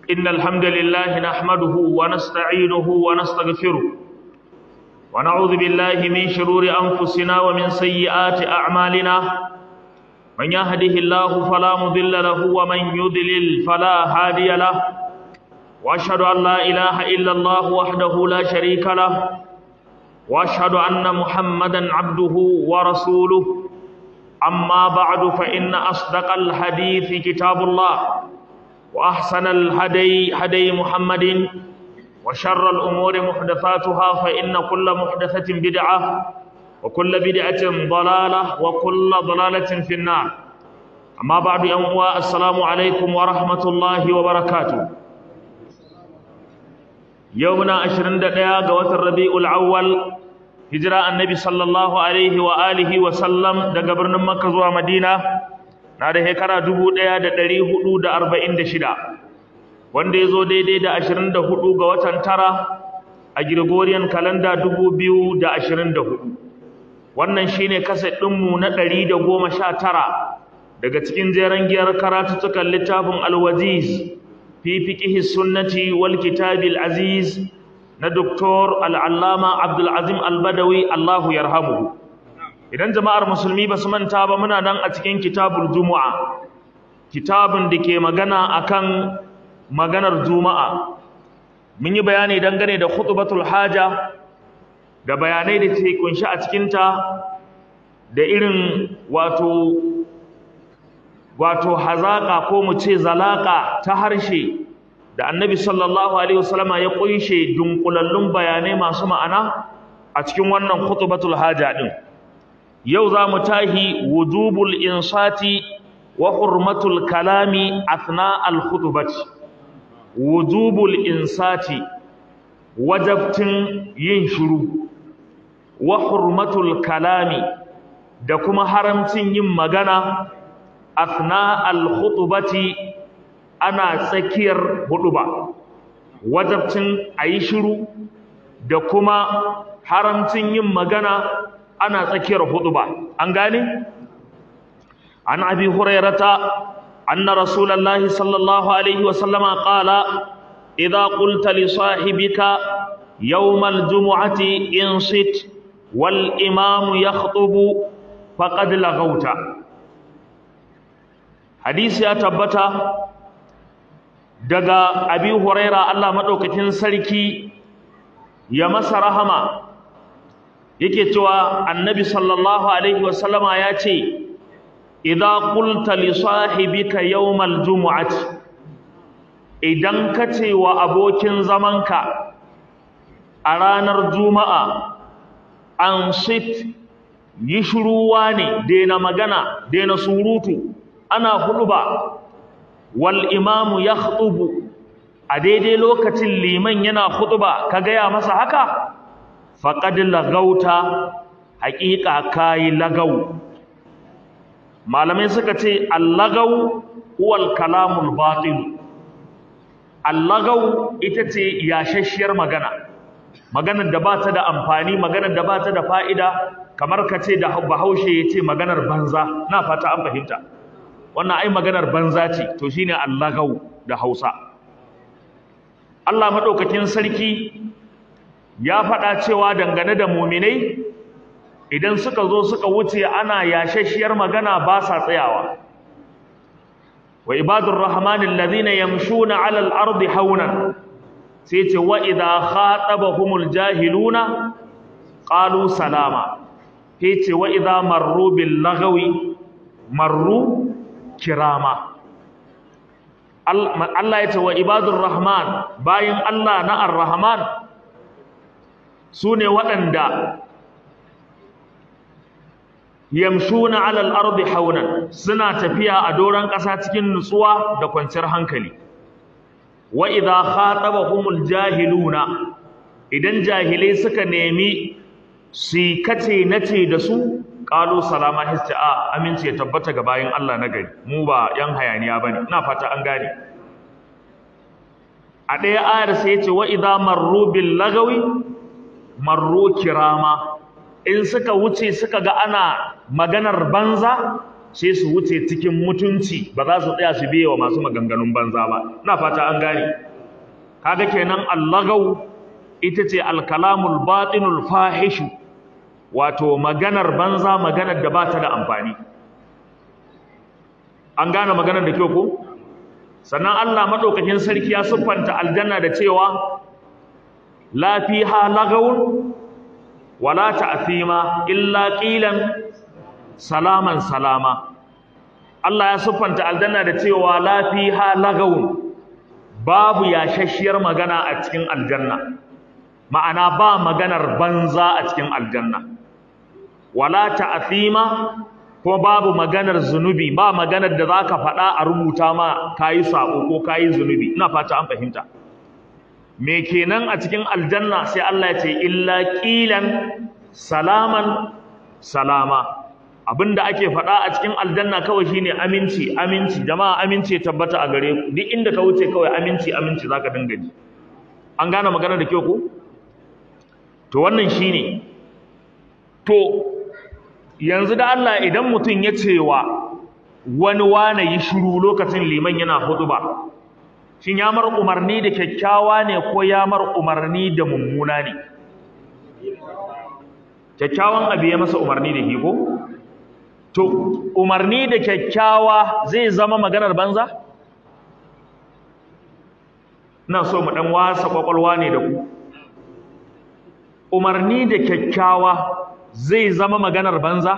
إن الحمد لله نحمده ونستعينه ونستغفره ونعوذ بالله من شرور أنفسنا ومن سيئات أعمالنا من يهده الله فلا مضل له ومن يضلل فلا هادي له وأشهد أن لا إله إلا الله وحده لا شريك له وأشهد أن محمدا عبده ورسوله أما بعد فإن أصدق الحديث كتاب الله وأحسن الهدي هدي محمد وشر الأمور محدثاتها فإن كل محدثة بدعة وكل بدعة ضلالة وكل ضلالة في النار أما بعد أمواء السلام عليكم ورحمة الله وبركاته يومنا عشرين دقيقة قوة الربيع الأول hijira annabi sallallahu alaihi wa alihi wa sallam daga birnin makka zuwa madina na da shekara 1446 wanda ya zo daidai da 24 ga watan tara a gregorian kalanda 2024 wannan shine kaset ɗinmu na 119 daga cikin jeren giyar karatuttukan littafin alwaziz fi fiqhi sunnati wal kitabil aziz na Doktor Al'allama Abdulazim Albadawi Allahu yarhamu. Idan jama'ar musulmi ba su manta ba muna nan a cikin kitabul Juma'a, kitabun da ke magana akan maganar Juma'a. Mun yi bayani dangane da khutbatul haja da bayanai da ke kunshi a cikinta da irin wato wato hazaka ko mu ce zalaka ta harshe da annabi sallallahu alaihi wasallama ya kunshe dunkulallun bayanai masu ma'ana a cikin wannan khutbatul haja din yau za mu tahi wujubul insati wa hurmatul kalami athna al khutbati wujubul insati wajabtin yin shiru wa hurmatul kalami da kuma haramcin yin magana athna al khutbati ana tsakiyar huduba wajabcin a yi shiru da kuma haramcin yin magana ana tsakiyar huduba an gane an abi hurairata anna rasulullahi sallallahu alaihi wasallama qala idza qulta li sahibika yawm aljum'ati insit wal imam yakhutubu faqad laghawta hadisi ya tabbata daga abi huraira Allah madaukakin sarki ya masa rahama yake cewa annabi sallallahu alaihi wasallama ya ce idza qulta li sahibika yawmal jumu'ati idan ka ce wa abokin zamanka a ranar juma'a an sit yi shuruwa ne daina magana daina surutu ana huɗuba wal imamu ya khutubu a daidai lokacin liman yana khutuba ka gaya masa haka faqad lagauta haƙiƙa kai lagau malamai suka ce allagau huwal kalamul batil allagau ita ce yashashiyar magana maganar da ba ta da amfani maganar da ba ta da fa'ida kamar ka ce da bahaushe ya ce maganar banza na fata an fahimta wannan ai maganar banza ce to shine allagau da Hausa Allah madaukakin sarki ya faɗa cewa dangane da muminai idan suka zo suka wuce ana yashashiyar magana ba sa tsayawa wa ibadur rahmanil ladina yamshuna 'alal ardi haunan sai ce wa idha khatabahumul jahiluna qalu salama sai ce wa idha marru bil lagawi marru kirama Allah ya ce wa ibadur rahman bayan Allah na ar-rahman su ne waɗanda yamshuna alal ardi haunan suna tafiya a doron ƙasa cikin nutsuwa da kwanciyar hankali wa idza khatabahumul jahiluna idan jahilai suka nemi su kace nace da su qalu salama hisci a aminci ya tabbata ga bayin Allah na gari mu ba yan hayaniya bane ina fata an gane a ɗaya ayar sai yace wa idza marru bil lagawi marru kirama in suka wuce suka ga ana maganar banza sai su wuce cikin mutunci ba za su tsaya su biye wa masu maganganun banza ba ina fata an gane kaga kenan allagau ita ce alkalamul batinul fahishu wato maganar banza maganar da ba ta da amfani an gane maganar da kyau ko sannan Allah madaukakin sarki ya siffanta aljanna da cewa la fiha lagawun wala ta'thima illa qilan salaman salama Allah ya siffanta aljanna da cewa la fiha lagawun babu yashashiyar magana a cikin aljanna ma'ana ba maganar banza a cikin aljanna wala ta'thima ko babu maganar zunubi ba maganar da zaka faɗa a rubuta ma kayi sako ko kayi zunubi ina fata an fahimta me kenan a cikin aljanna sai Allah ya ce illa qilan salaman salama abinda ake faɗa a cikin aljanna kawai shine aminci aminci jama'a aminci ya tabbata a gare ku duk inda ka wuce kawai aminci aminci zaka dinga ji an gane magana da kyau ko to wannan shine to yanzu da Allah idan mutum ya cewa wani wane yi shiru lokacin liman yana hutuba shin ya mar umarni da kyakkyawa ne ko ya mar umarni da mummuna ne kyakkyawan abu ya masa umarni da ko to umarni da kyakkyawa zai zama maganar banza ina so mu dan wasa kwakwalwa ne da ku umarni da kyakkyawa zai zama maganar banza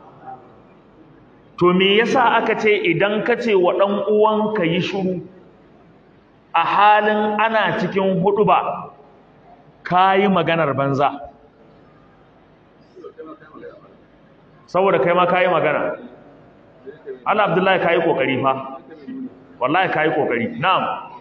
to me yasa aka ce idan ka ce wa dan uwanka yi shiru a halin ana cikin huduba kayi maganar banza saboda kai ma kayi magana Allah Abdullahi kayi kokari fa wallahi kayi kokari na'am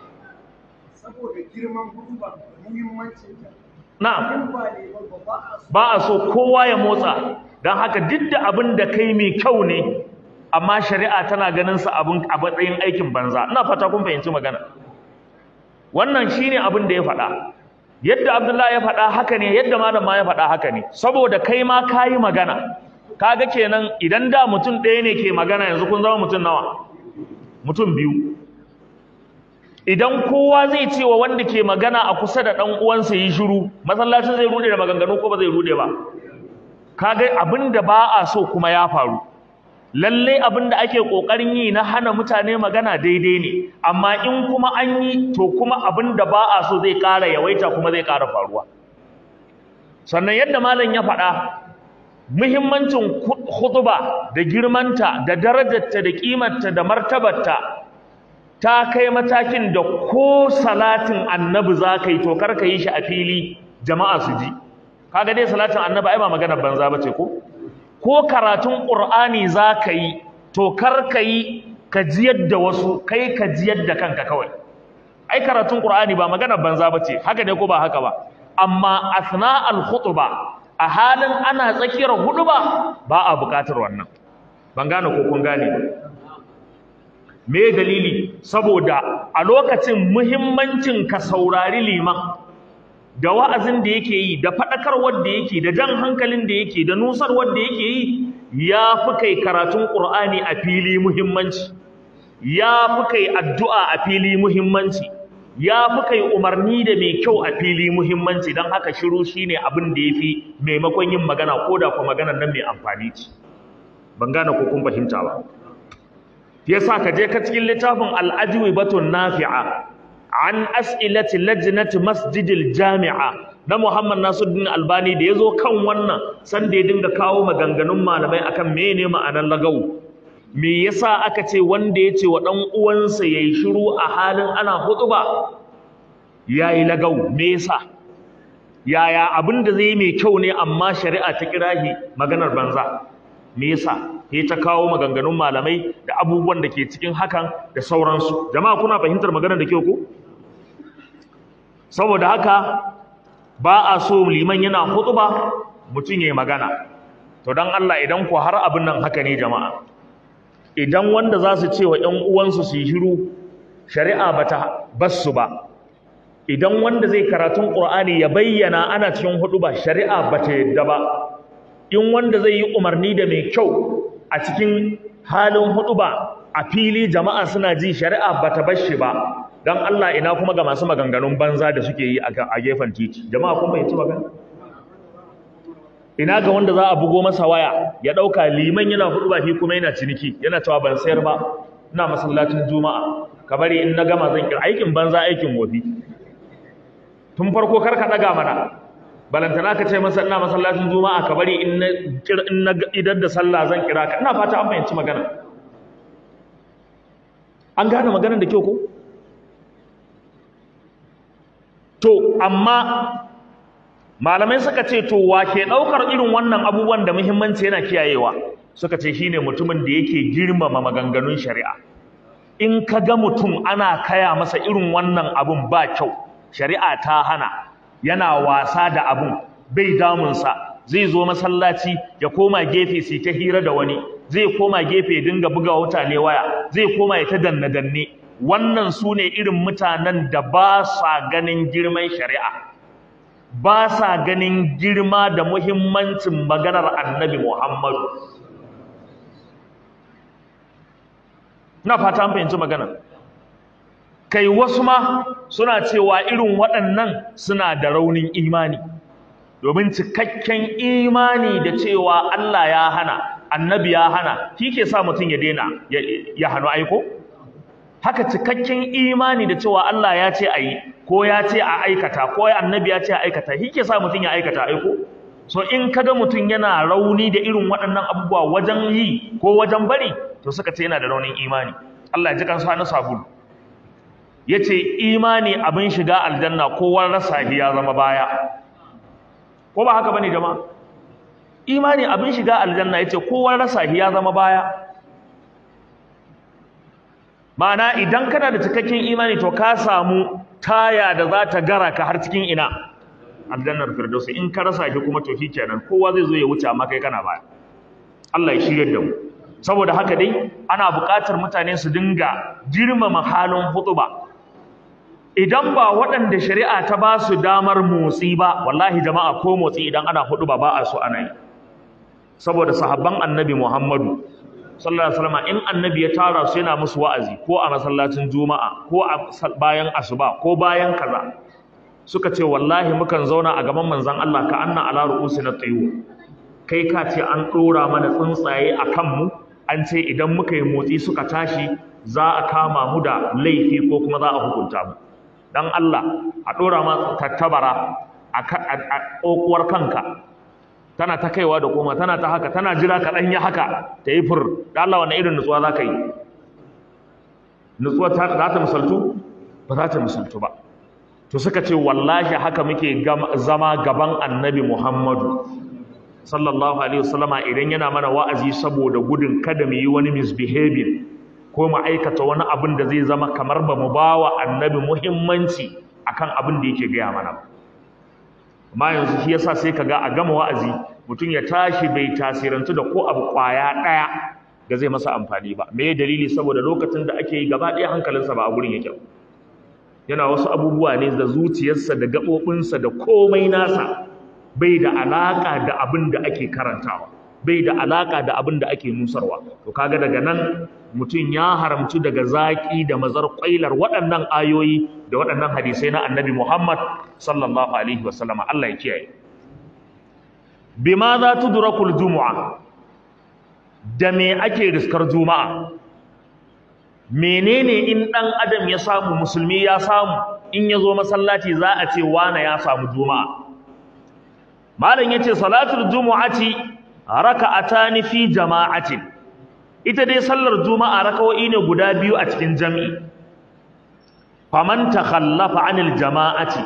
saboda girman huduba muhimmancin ta na'am ba ne ba ba a so ba a so kowa ya motsa don haka duk da abin da kai mai kyau ne amma shari'a tana ganin sa abin a matsayin aikin banza ina fata kun fahimci magana wannan shine abin da ya faɗa yadda Abdullahi ya faɗa haka ne yadda malam ma ya faɗa haka ne saboda kai ma kayi magana kaga kenan idan da mutum ɗaya ne ke magana yanzu kun zama mutum nawa mutum biyu idan kowa zai ce wa wanda ke magana a kusa da ɗan uwansa yi shiru masallacin zai rude da maganganu ko ba zai rude ba kaga abin da ba a so kuma ya faru lalle abin da ake kokarin yi na hana mutane magana daidai ne amma in kuma an yi to kuma abin da ba a so zai ƙara yawaita kuma zai ƙara faruwa sannan yadda malam ya faɗa muhimmancin khutba da girmanta da darajarta da kimarta da martabarta ta kai matakin da ko salatin annabi za ka yi to kar ka yi shi a fili jama'a su ji kaga dai salatin annabi ai ba maganar banza bace ko ko karatun qur'ani za ka yi to kar ka yi ka jiyar da wasu kai ka jiyar da kanka kawai ai karatun qur'ani ba maganar banza bace haka ne ko ba haka ba amma asna al khutba a halin ana tsakiyar huduba ba a buƙatar wannan ban gane ko kun gane ba me dalili saboda a lokacin muhimmancin ka saurari liman da wa'azin da yake yi da faɗakarwar da yake da jan hankalin da yake da nusarwar da yake yi ya fi kai karatun ƙur'ani a fili muhimmanci ya fi kai addu'a a fili muhimmanci ya fi kai umarni da mai kyau a fili muhimmanci don haka shiru shine abin da ya fi maimakon yin magana ko da kuma maganar nan mai amfani ce ban gane ko kun fahimta ba yasa ka je ka cikin littafin al-ajwibatun nafi'a an as'ilati lajnati masjidil jami'a na Muhammad Nasiruddin Albani da yazo kan wannan san da ya dinga kawo maganganun malamai akan mene ma'anar lagawu me yasa aka ce wanda ya ce wa dan uwansa yayi shiru a halin ana hutuba yayi lagawu me yasa yaya abin da zai mai kyau ne amma shari'a ta kirahi maganar banza me yasa sai ta kawo maganganun malamai da abubuwan da ke cikin hakan da sauransu jama'a kuna fahimtar maganar da kyau ko saboda haka ba a so liman yana hutuba mutum yayi magana to dan Allah idan ku har abin nan haka ne jama'a idan wanda za su ce wa ƴan uwansu su yi shiru shari'a bata bassu ba idan wanda zai karatun Qur'ani ya bayyana ana cikin hutuba shari'a bata yadda ba in wanda zai yi umarni da mai kyau a cikin halin huduba a fili jama'a suna ji shari'a bata bar shi ba dan Allah ina kuma ga masu maganganun banza da suke yi a gefen titi jama'a kun fahimci magana ina ga wanda za a bugo masa waya ya dauka liman yana huduba shi kuma yana ciniki yana cewa ban sayar ba ina masallacin juma'a ka bari in na gama zan kira aikin banza aikin wofi tun farko kar ka daga mana balantana ka ce masa ina masallacin juma'a ka bari in na in na idan da sallah zan kira ka ina fata an fahimci magana an gane maganar da kyau ko to amma malamai suka ce to wa ke daukar irin wannan abubuwan da muhimmanci yana kiyayewa suka ce shine mutumin da yake girmama maganganun shari'a in ka ga mutum ana kaya masa irin wannan abun ba kyau shari'a ta hana yana wasa da abun bai damunsa zai zo masallaci ya koma gefe sai ta hira da wani zai koma gefe ya dinga buga mutane waya zai koma ya ta danne danne wannan su ne irin mutanen da ba sa ganin girman shari'a ba sa ganin girma da muhimmancin maganar annabi muhammadu na fata an fahimci magana kai wasu ma suna cewa irin waɗannan suna da raunin imani domin cikakken imani da cewa Allah ya hana annabi ya hana shi ke sa mutum ya daina ya hannu aiko haka cikakken imani da cewa Allah ya ce a yi ko ya ce a aikata ko annabi ya ce a aikata shi ke sa mutum ya aikata aiko so in kaga mutum yana rauni da irin waɗannan abubuwa wajen yi ko wajen bari to suka ce yana da raunin imani Allah ya ji kansa na sabulu yace imani abin shiga aljanna kowa rasa ya zama baya ko ba haka bane jama'a imani abin shiga aljanna yace kowa rasa ya zama baya ma'ana idan kana da cikakken imani to ka samu taya da za ta gara ka har cikin ina aljannar firdausi in ka rasa shi kuma to kenan kowa zai zo ya wuce amma kai kana baya Allah ya shirye da mu saboda haka dai ana buƙatar mutane su dinga girmama halin hutuba idan ba waɗanda shari'a ta ba su damar motsi ba wallahi jama'a ko motsi idan ana hutuba ba a so ana yi saboda sahabban annabi Muhammadu sallallahu alaihi wasallam in annabi ya tara su yana musu wa'azi ko a masallacin juma'a ko a bayan asuba ko bayan kaza suka ce wallahi mukan zauna a gaban manzon Allah ka anna ala ru'usina tayu kai ka ce an dora mana tsuntsaye a kanmu an ce idan muka yi motsi suka tashi za a kama mu da laifi ko kuma za a hukunta mu dan Allah a dora ma tattabara a kokuwar kanka tana ta kaiwa da koma tana ta haka tana jira ka dan yi haka ta yi fur da Allah wannan irin nutsuwa za ka yi nutsuwa ta za ta misaltu ba za ta misaltu ba to suka ce wallahi haka muke zama gaban annabi Muhammadu sallallahu alaihi wasallama idan yana mana wa'azi saboda gudun kada mu yi wani misbehaving ko mu aikata wani abin da zai zama kamar ba mu bawa annabi muhimmanci akan abin da yake gaya mana amma yanzu shi yasa sai kaga a gama wa'azi mutum ya tashi bai tasirantu da ko abu kwaya daya da zai masa amfani ba me dalili saboda lokacin da ake yi gaba ɗaya hankalinsa ba a gurin yake yana wasu abubuwa ne da zuciyarsa da gaɓoɓinsa da komai nasa bai da alaƙa da abin da ake karantawa bai da alaƙa da abin da ake nusarwa to kaga daga nan mutum ya haramci daga zaƙi da mazar ƙwailar waɗannan ayoyi da waɗannan hadisai na annabi Muhammad sallallahu alaihi wasallama Allah ya kiyaye bima za tudrakul jumu'a da me ake riskar juma'a menene in ɗan adam ya samu musulmi ya samu in ya zo masallaci za a ce wane ya samu juma'a malam yace salatul jumu'ati raka'atani fi jama'atin ita dai sallar juma'a raka'o'i ne guda biyu a cikin jami'i faman takhallafa anil jama'ati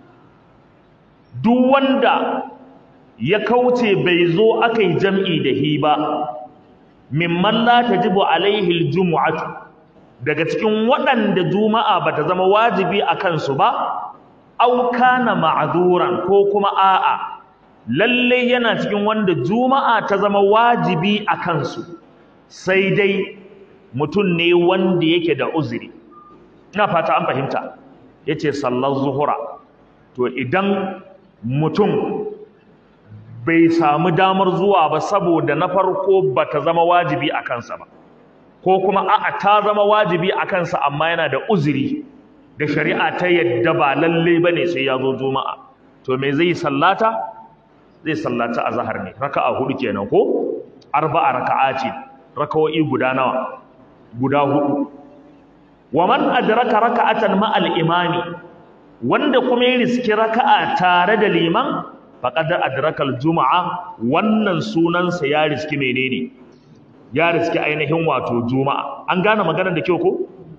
duk wanda ya kauce bai zo akai jami'i da hi ba mimman la tajibu alaihi aljum'atu daga cikin waɗanda juma'a bata zama wajibi a kansu ba au kana ma'zuran ko kuma a'a lalle yana cikin wanda juma'a ta zama wajibi a kansu sai dai mutum ne wanda yake da uzuri ina fata an fahimta yace sallar zuhura to idan mutum bai samu damar zuwa ba saboda na farko bata zama wajibi a kansa ba ko kuma a'a ta zama wajibi a kansa amma yana da uzuri da shari'a ta yadda ba lalle bane sai ya zo juma'a to me zai sallata zai sallata azhar ne raka'a hudu kenan ko arba'a raka'ati raka'o'i guda nawa guda hudu wa man adraka raka'atan ma'al imami wanda kuma ya riski raka'a tare da liman faqad adraka al-jum'a wannan sunansa ya riski menene ya riski ainihin wato juma'a an gane maganar da kyau ko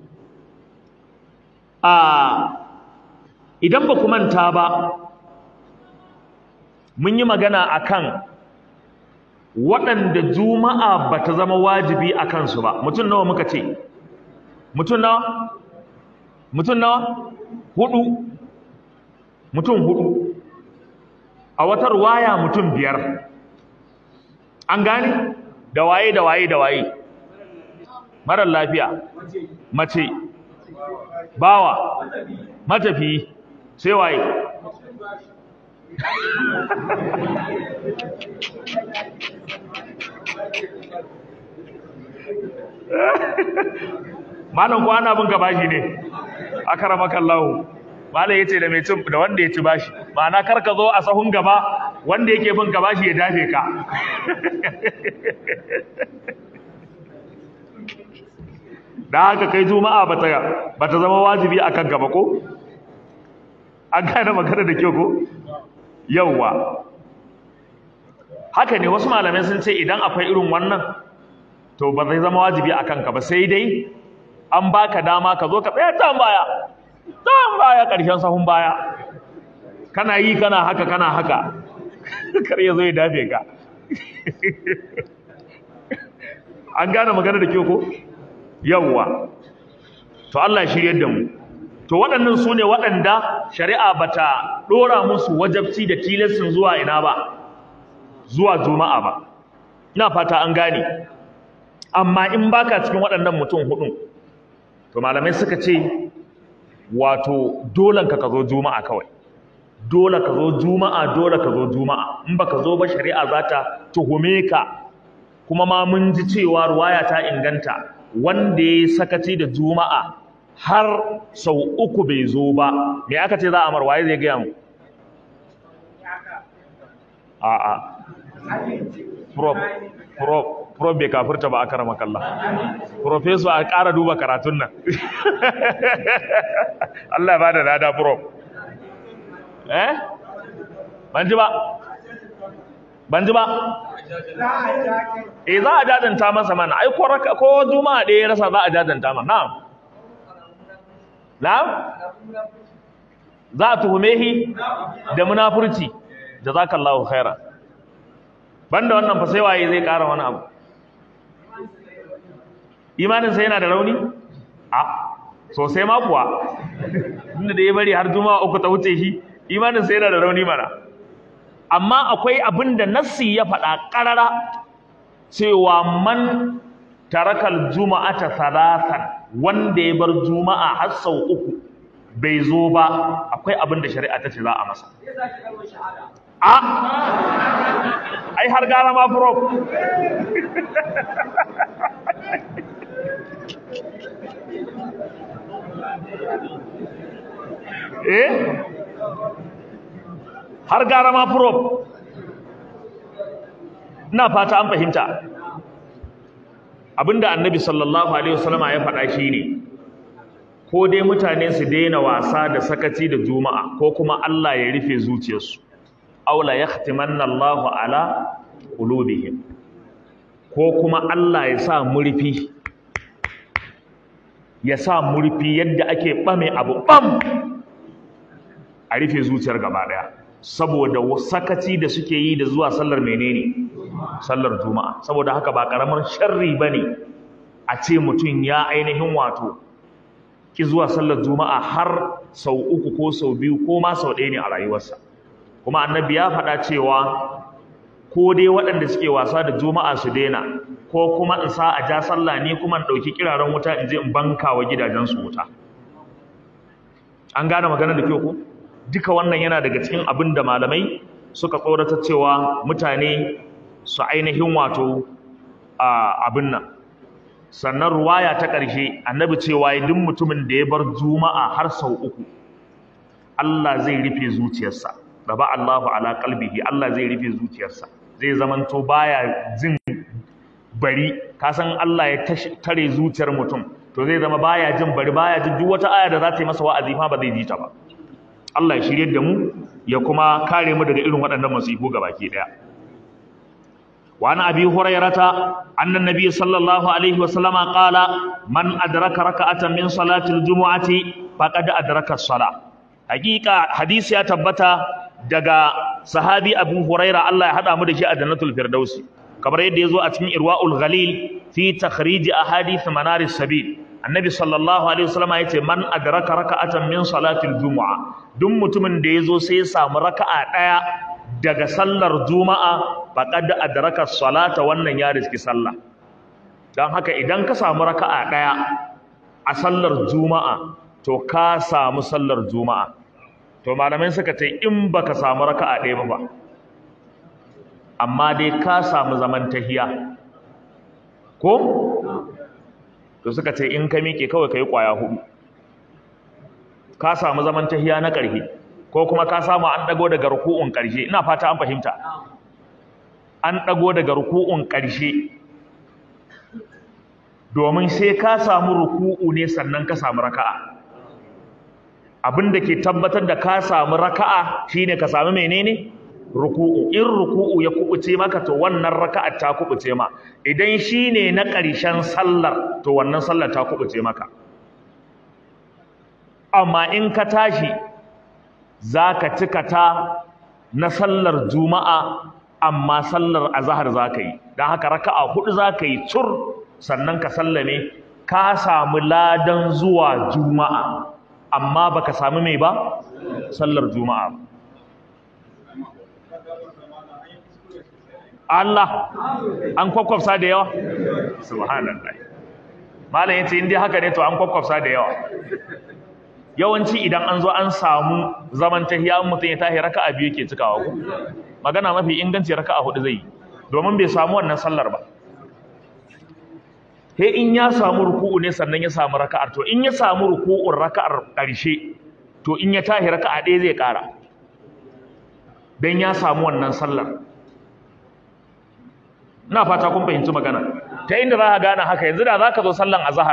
a idan ba ku manta ba mun yi magana akan waɗanda juma'a ba ta zama wajibi a kansu ba mutum nawa muka ce mutum nawa mutum nawa hudu mutum hudu a wata ruwaya mutum biyar an gane da waye da waye da waye marar lafiya mace bawa matafi sai waye malam ko ana bin ka bashi ne akramakallahu malam yace da mai cin da wanda ya ci bashi ma'ana kar ka zo a sahun gaba wanda yake bin ka bashi ya dafe ka da haka kai juma'a bata bata zama wajibi akan gaba ko an gane magana da kyau ko yawwa haka ne wasu malamai sun ce idan akwai irin wannan to ba zai zama wajibi a kanka ba sai dai an baka dama ka zo ka tsaya tan baya tan baya ƙarshen sahun baya kana yi kana haka kana haka kar ya zo ya dafe ka an gane magana da kyau ko yawwa to Allah ya shiryar da mu to waɗannan su ne waɗanda shari'a bata ɗora musu wajabci da tilastin zuwa ina ba zuwa juma'a ba ina fata an gane amma in baka cikin waɗannan mutum hudun to malamai suka ce wato dole ka zo juma'a kawai dole ka zo juma'a dole ka zo juma'a in baka zo ba shari'a za ta tuhume ka kuma ma mun ji cewa ruwaya ta inganta wanda ya sakaci da juma'a har sau uku bai zo ba me aka ce za a mar waye zai gaya mu a'a prop prop prop bai kafirta ba aka rama kalla professor a ƙara duba karatun nan Allah ya bada lada prop eh ban ji ba ban ji ba eh za a jajanta masa mana ai ko raka ko juma'a ɗaya ya rasa za a jajanta mana na'am na'am za a tuhume shi da munafurci jazakallahu khairan banda wannan fa sai waye zai ƙara wani abu imanin sa yana da rauni a sosai ma kuwa inda da ya bari har juma'a uku ta wuce shi imanin sa yana da rauni mana amma akwai abin da nassi ya faɗa ƙarara cewa man tarakal juma'ata salasan wanda ya bar juma'a har sau uku bai zo ba akwai abin da shari'a ta ce za a masa a ai har gara ma prof eh har gara ma prof ina fata an fahimta abinda annabi sallallahu alaihi wasallama ya faɗa shine ko dai mutane su daina wasa da sakaci da juma'a ko kuma Allah ya rufe zuciyarsu aula yahtimanna Allahu ala qulubihim ko kuma Allah ya sa murfi ya sa murfi yadda ake bame abu bam a rufe zuciyar gaba daya saboda sakaci da suke yi da zuwa sallar menene sallar juma'a saboda haka ba karamar sharri bane a ce mutum ya ainihin wato ki zuwa sallar juma'a har sau uku ko sau biyu ko ma sau ɗaya ne a rayuwarsa kuma annabi ya faɗa cewa ko dai waɗanda suke wasa da juma'a su daina ko kuma in sa a ja sallah ne kuma in ɗauki kiraren wuta in je in banka wa gidajensu wuta an gane magana da kyau ko duka wannan yana daga cikin abin da malamai suka tsorata cewa mutane su ainihin wato abin nan sannan ruwaya ta ƙarshe annabi cewa duk mutumin da ya bar juma'a har sau uku Allah zai rufe zuciyarsa raba Allahu ala qalbihi Allah zai rufe zuciyarsa zai zamanto baya jin bari ka san Allah ya tare zuciyar mutum to zai zama baya jin bari baya jin duk wata aya da za ta yi masa wa'azi fa ba zai ji ta ba Allah ya shirye da mu ya kuma kare mu daga irin waɗannan masifu gabaki daya وعن أبي هريرة أن النبي صلى الله عليه وسلم قال من أدرك ركعة من صلاة الجمعة فقد أدرك الصلاة حقيقة حديث يا تبتا دقا صحابي أبو هريرة الله يحدى مدشي أدنة الفردوس كبر يدي يزو أتمي إرواء الغليل في تخريج أحاديث منار السبيل النبي صلى الله عليه وسلم يتي من أدرك ركعة من صلاة الجمعة دم متمن ديزو سيسا مركعة daga sallar juma'a faqad adraka salata wannan ya riski sallah dan haka idan ka samu raka'a daya a sallar juma'a to ka samu sallar juma'a to malamai suka ce in baka samu raka'a daya ba amma dai ka samu zaman tahiya ko to suka ce in ka miƙe kawai kai kwaya hudu ka samu zaman tahiya na ƙarfi ko kuma ka samu an dago daga ruku'un ƙarshe ina fata an fahimta an dago daga ruku'un ƙarshe domin sai ka samu ruku'u ne sannan ka samu raka'a abin da ke tabbatar da ka samu raka'a shine ka samu menene ruku'u in ruku'u ya kubuce maka to wannan raka'a ta kubuce ma idan shine na ƙarshen sallar to wannan sallar ta kubuce maka amma in ka tashi za ka cika ta na sallar juma'a amma sallar azahar za ka yi don haka raka'a hudu za ka yi cur sannan ka sallame ka samu ladan zuwa juma'a amma baka samu mai ba sallar juma'a Allah an kwakwafsa da yawa subhanallah malam yace in dai haka ne to an kwakwafsa da yawa yawanci idan an zo an samu zaman tahiya mutum ya tahi raka'a biyu yake cikawa ku magana mafi inganci raka'a hudu zai yi domin bai samu wannan sallar ba sai in ya samu ruku'u ne sannan ya samu raka'ar to in ya samu ruku'un raka'ar ƙarshe to in ya tahi raka'a ɗaya zai ƙara don ya samu wannan sallar ina fata kun fahimci magana ta inda za ka gane haka yanzu da za ka zo sallan azahar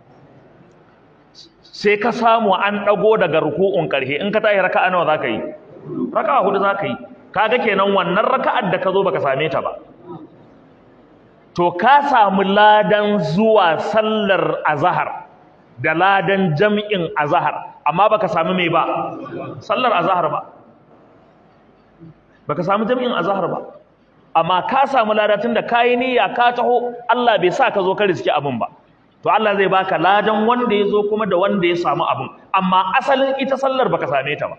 sai ka samu an ɗago daga ruku'un ƙarshe in ka tashi raka'a nawa za ka yi raka'a hudu za ka yi kaga kenan wannan raka'ar da ka zo baka same ta ba to ka samu ladan zuwa sallar azahar da ladan jam'in azahar amma baka samu mai ba sallar azahar ba baka samu jam'in azahar ba amma ka samu ladatun da kayi niyya ka taho Allah bai sa ka zo ka riski abin ba to Allah zai baka ladan wanda ya zo kuma da wanda ya samu abin amma asalin ita sallar baka same ta ba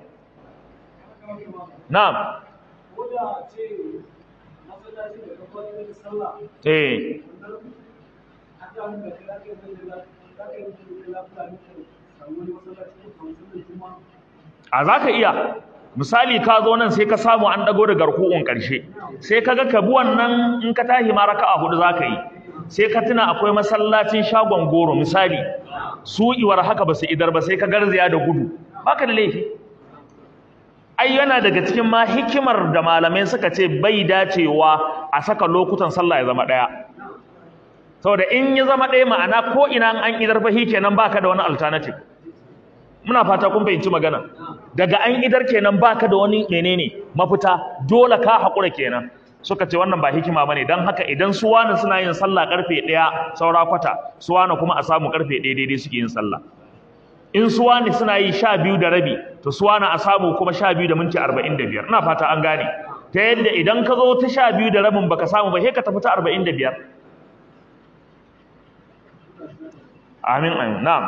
na'am eh a za ka iya misali ka zo nan sai ka samu an dago da garkuwan ƙarshe sai ka ga ka bi wannan in ka tashi ma raka'a hudu za ka yi sai ka tuna akwai masallacin shagon goro misali su iwar haka ba su idar ba sai ka garzaya da gudu baka da laifi ai yana daga cikin ma hikimar da malamai suka ce bai dacewa a saka lokutan sallah ya zama ɗaya saboda in ya zama ɗaya ma'ana ko ina an idar fa kenan baka da wani alternative muna fata kun fahimci magana daga an idar kenan baka da wani menene mafita dole ka haƙura kenan suka ce wannan ba hikima bane dan haka idan su wani suna yin sallah karfe 1 saura kwata su wani kuma a samu karfe 1 daidai suke yin sallah in su wani suna yi 12 da rabi to su wani a samu kuma 12 da minti 45 ina fata an gane ta yadda idan ka zo ta 12 da rabin baka samu ba sai ka tafi ta 45 amin amin na'am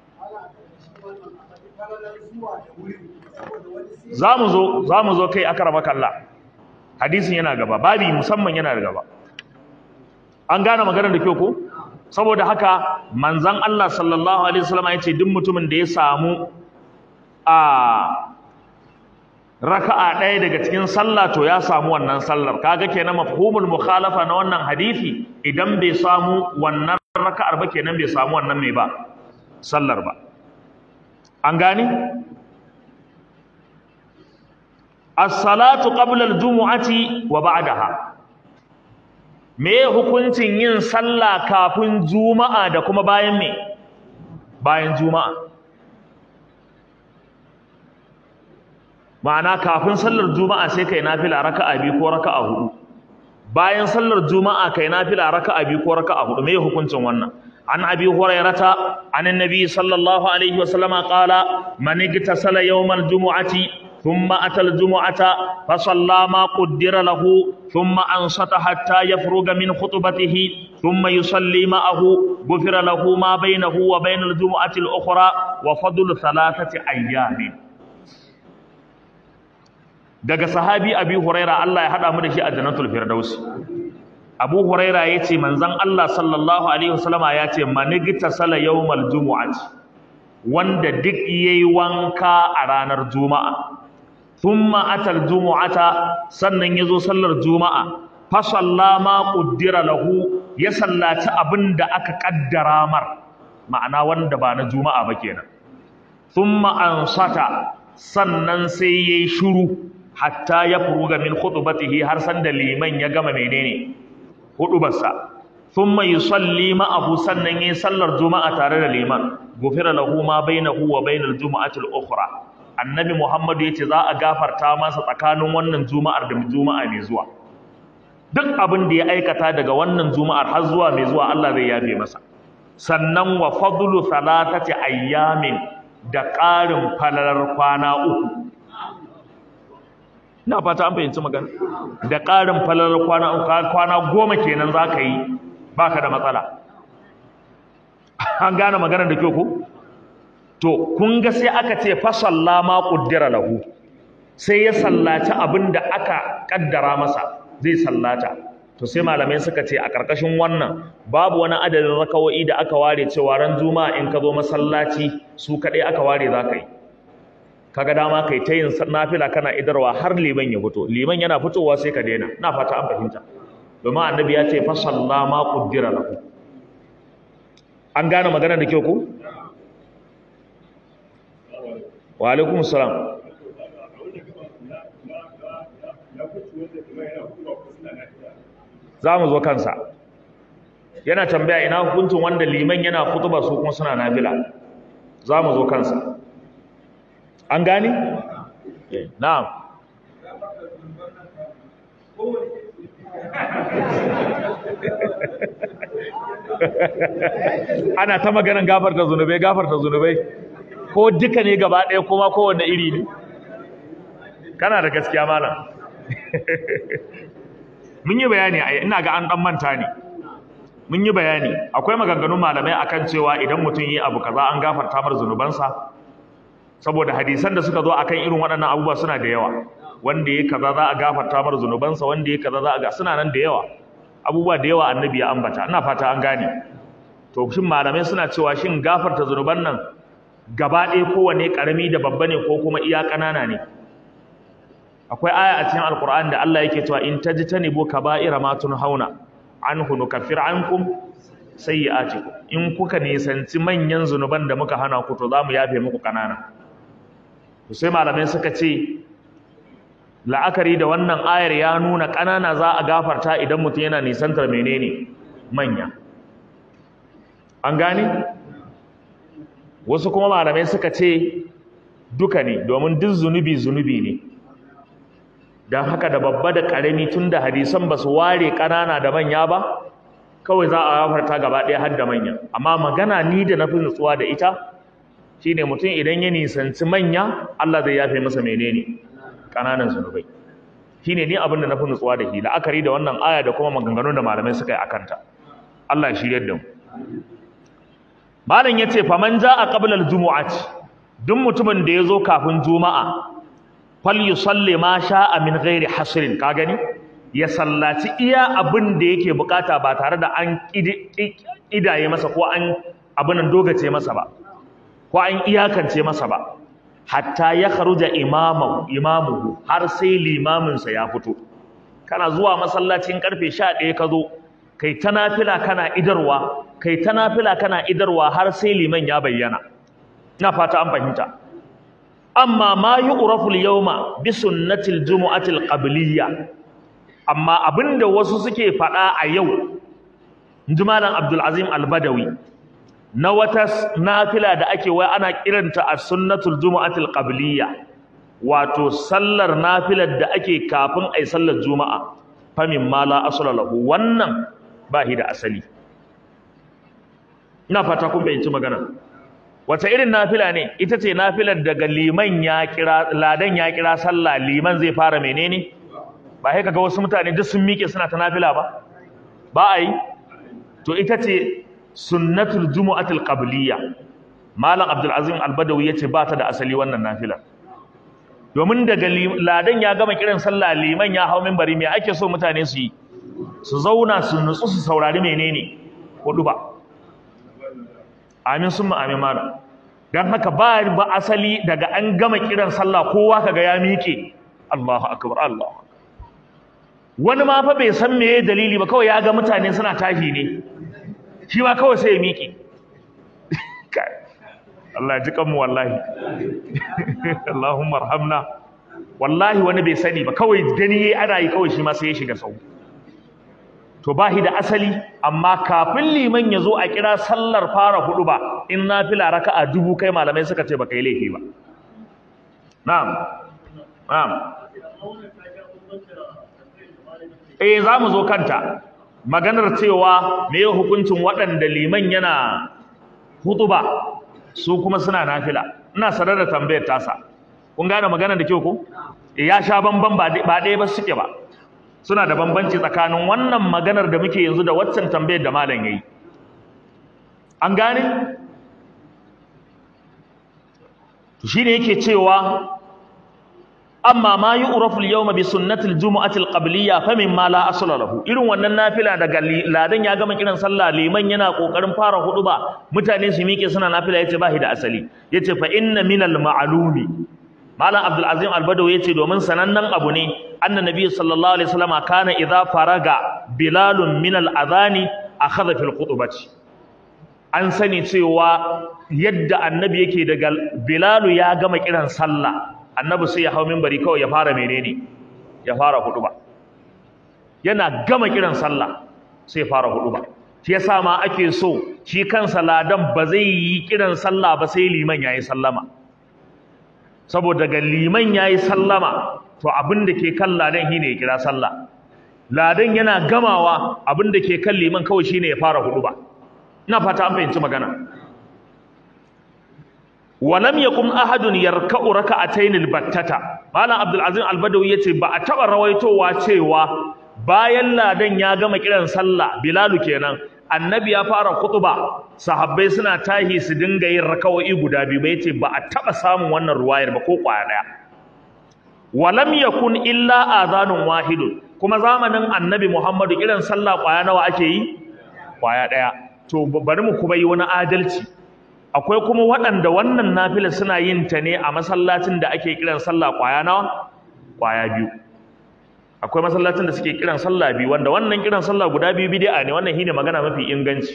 za mu zo za mu zo kai akarama kallah hadisin yana gaba babi musamman yana da gaba an gane maganar da kyau ko saboda haka manzon Allah sallallahu alaihi wasallam ya ce duk mutumin da ya samu a raka'a ɗaya daga cikin sallah to ya samu wannan sallar kaga kenan mafhumul mukhalafa na wannan hadisi idan bai samu wannan raka'ar ba kenan bai samu wannan mai ba sallar ba an gane as-salatu qabla al-jumu'ati wa ba'daha me hukuncin yin sallah kafin juma'a da kuma bayan me bayan juma'a ma'ana kafin sallar juma'a sai kai nafila raka'a biyu ko raka'a hudu bayan sallar juma'a kai nafila raka'a biyu ko raka'a hudu me hukuncin wannan an abi hurairata an annabi sallallahu alaihi wasallama qala man igtasala yawmal jumu'ati ثم أتى الجمعة فصلى ما قدر له ثم أنصت حتى يفرغ من خطبته ثم يصلي معه غفر له ما بينه وبين الجمعة الأخرى وفضل ثلاثة أيام daga sahabi abi huraira Allah ya hada mu da shi a jannatul firdaus abu huraira yace manzon Allah sallallahu alaihi wasallama yace manigta sala yawmal jumu'ati wanda duk yayi wanka a ranar juma'a thumma atal jumu'ata sannan yazo sallar juma'a fa sallama qaddara lahu ya sallaci abinda aka kaddara mar ma'ana wanda ba na juma'a ba kenan thumma ansata sannan sai yayi shiru hatta ya furuga min khutbatihi har san da liman ya gama menene hudubarsa thumma yusalli ma'ahu sannan yayi sallar juma'a tare da liman gufira lahu ma bainahu wa bainal jumu'ati al-ukhra annabi muhammadu yace za a gafarta masa tsakanin wannan juma'ar da juma'a mai zuwa duk abin da ya aikata daga wannan juma'ar har zuwa mai zuwa Allah zai yafe masa sannan wa fadlu thalathati ayyamin da ƙarin falalar kwana uku ina fata an fahimci magana da ƙarin falalar kwana uku kwana goma kenan za ka yi baka da matsala an gane maganar da kyau ko to kun ga sai aka ce fa sallama qaddara lahu sai ya sallaci abin da aka kaddara masa zai sallata to sai malamai suka ce a ƙarƙashin wannan babu wani adadin rakawo'i da aka ware cewa ran juma'a in ka zo masallaci su kaɗai aka ware za ka yi kaga dama kai ta yin nafila kana idarwa har liman ya fito liman yana fitowa sai ka daina na fata an fahimta domin annabi ya ce fa sallama qaddara lahu an gane magana da kyau ku wa alaikum salam za mu zo kansa yana tambaya ina hukuncin wanda liman yana kutuba su kuma suna nafila za mu zo kansa an gani? na'am ana ta maganin gafarta zunubai gafarta zunubai ko duka ne gaba ɗaya kuma kowanne iri ne kana da gaskiya malam mun yi bayani a ina ga an dan manta ne mun yi bayani akwai maganganun malamai akan cewa idan mutum yi abu kaza an gafarta mar zunubansa saboda hadisan da suka zo akan irin waɗannan abubuwa suna da yawa wanda ya kaza za a gafarta mar zunubansa wanda ya kaza za a ga suna nan da yawa abubuwa da yawa annabi ya ambata ina fata an gane to shin malamai suna cewa shin gafarta zunuban nan gaba ɗaya kowane ƙarami da babba ne ko kuma iya ƙanana ne akwai aya a cikin alkur'ani da Allah yake cewa in tajtanibu kaba'ira ma tunhauna anhu nukaffir ankum sayyi'atikum in kuka nisanci manyan zunuban da muka hana ku to zamu yafe muku kanana to sai malamai suka ce la'akari da wannan ayar ya nuna kanana za a gafarta idan mutum yana nisantar menene manya an gane wasu kuma malamai suka ce duka ne domin duk zunubi zunubi ne don haka da babba da ƙarami tun da hadisan ba su ware ƙanana da manya ba kawai za a gafarta gaba ɗaya har da manya amma magana ni da na fi nutsuwa da ita shine mutum idan ya nisanci manya Allah zai yafe masa menene ƙananan zunubai shine ni abin da na fi nutsuwa da shi la'akari da wannan aya da kuma maganganun da malamai suka yi akanta Allah ya shiryar da mu malam yace faman ja'a qabla al-jumu'ati duk mutumin da ya zo kafin juma'a falyusalli ma sha'a min ghairi hasrin ka gani ya sallaci iya abin da yake bukata ba tare da an idaye masa ko an abin dogace masa ba ko an iyakance masa ba hatta ya kharuja imamu imamuhu har sai limamin sa ya fito kana zuwa masallacin karfe 11 ka zo kai ta nafila kana idarwa kai ta nafila kana idarwa har sai liman ya bayyana ina fata an fahimta amma ma yu'rafu al-yawma bi sunnati al-jumu'ati al-qabliyya amma abinda wasu suke faɗa a yau inji malam Abdul Azim Al-Badawi na wata nafila da ake wai ana kiranta as-sunnatul jumu'ati al-qabliyya wato sallar nafilar da ake kafin ai sallar juma'a famin ma la asla lahu wannan ba shi da asali ina fata kun bayyanci magana wata irin nafila ne ita ce nafilar daga liman ya kira ladan ya kira sallah liman zai fara menene ba sai kaga wasu mutane duk sun miƙe suna ta nafila ba ba a yi to ita ce sunnatul jumu'atul qabliyya malam abdul azim al-badawi yace ba ta da asali wannan nafila domin daga ladan ya gama kiran sallah liman ya hau minbari me ake so mutane su yi su zauna su nutsu su saurari menene hudu ba amin sun amin mana don haka ba ba asali daga an gama kiran sallah kowa kaga ya miƙe Allahu akbar Allah wani ma fa bai san meye dalili ba kawai ya ga mutane suna tashi ne shi ma kawai sai ya miƙe Allah ya ji kanmu wallahi Allahumma arhamna wallahi wani bai sani ba kawai gani yayi ana yi kawai shi ma sai ya shiga sau to ba shi da asali amma kafin liman ya zo a kira sallar fara hudu ba in nafila raka'a dubu kai malamai suka ce baka yi laifi ba na'am na'am eh za mu zo kanta maganar cewa me hukuncin waɗanda liman yana hutuba su kuma suna nafila ina sanar da tambayar tasa kun gane maganar da kyau ko ya sha bamban ba ɗaya ba suke ba suna da bambanci tsakanin wannan maganar da muke yanzu da waccan tambayar da malam yayi an gane to shine yake cewa amma ma yu'rafu al-yawma bi sunnati al-jumu'ati al-qabliyya fa mimma la asla lahu irin wannan nafila daga ladan ya gama kiran sallah liman yana kokarin fara huduba mutane su miƙe suna nafila yace ba shi da asali yace fa inna min al-ma'lumi malam abdul azim al-badawi yace domin sanannen abu ne anna nabi sallallahu alaihi wasallam kana idza faraga bilalun min al-adhani akhadha fil khutbati an sani cewa yadda annabi yake daga bilalu ya gama kiran sallah annabi sai ya hau minbari kawai ya fara menene ya fara huduba yana gama kiran sallah sai ya fara huduba shi yasa ma ake so shi kansa ladan ba zai yi kiran sallah ba sai liman yayi sallama saboda ga liman yayi sallama to abin da ke kan ladan shine ya kira sallah ladan yana gamawa abin da ke kan liman kawai shine ya fara huduba ina fata an fahimci magana walam yakum ahadun yarka'u raka'atayn albattata malam abdul azim albadawi yace ba a taba rawaitowa cewa bayan ladan ya gama kiran sallah bilalu kenan annabi ya fara kutuba sahabbai suna tahi su dinga yin raka'o'i guda biyu ba yace ba a taba samun wannan ruwayar ba ko kwaya daya walam yakun illa adhanun wahidun kuma zamanin annabi muhammadu kiran sallah kwaya nawa ake yi kwaya daya to bari mu kuma yi wani adalci akwai kuma waɗanda wannan nafila suna yin ta ne a masallacin da ake kiran sallah kwaya nawa kwaya biyu akwai masallacin da suke kiran sallah biyu wanda wannan kiran sallah guda biyu bid'a ne wannan shine magana mafi inganci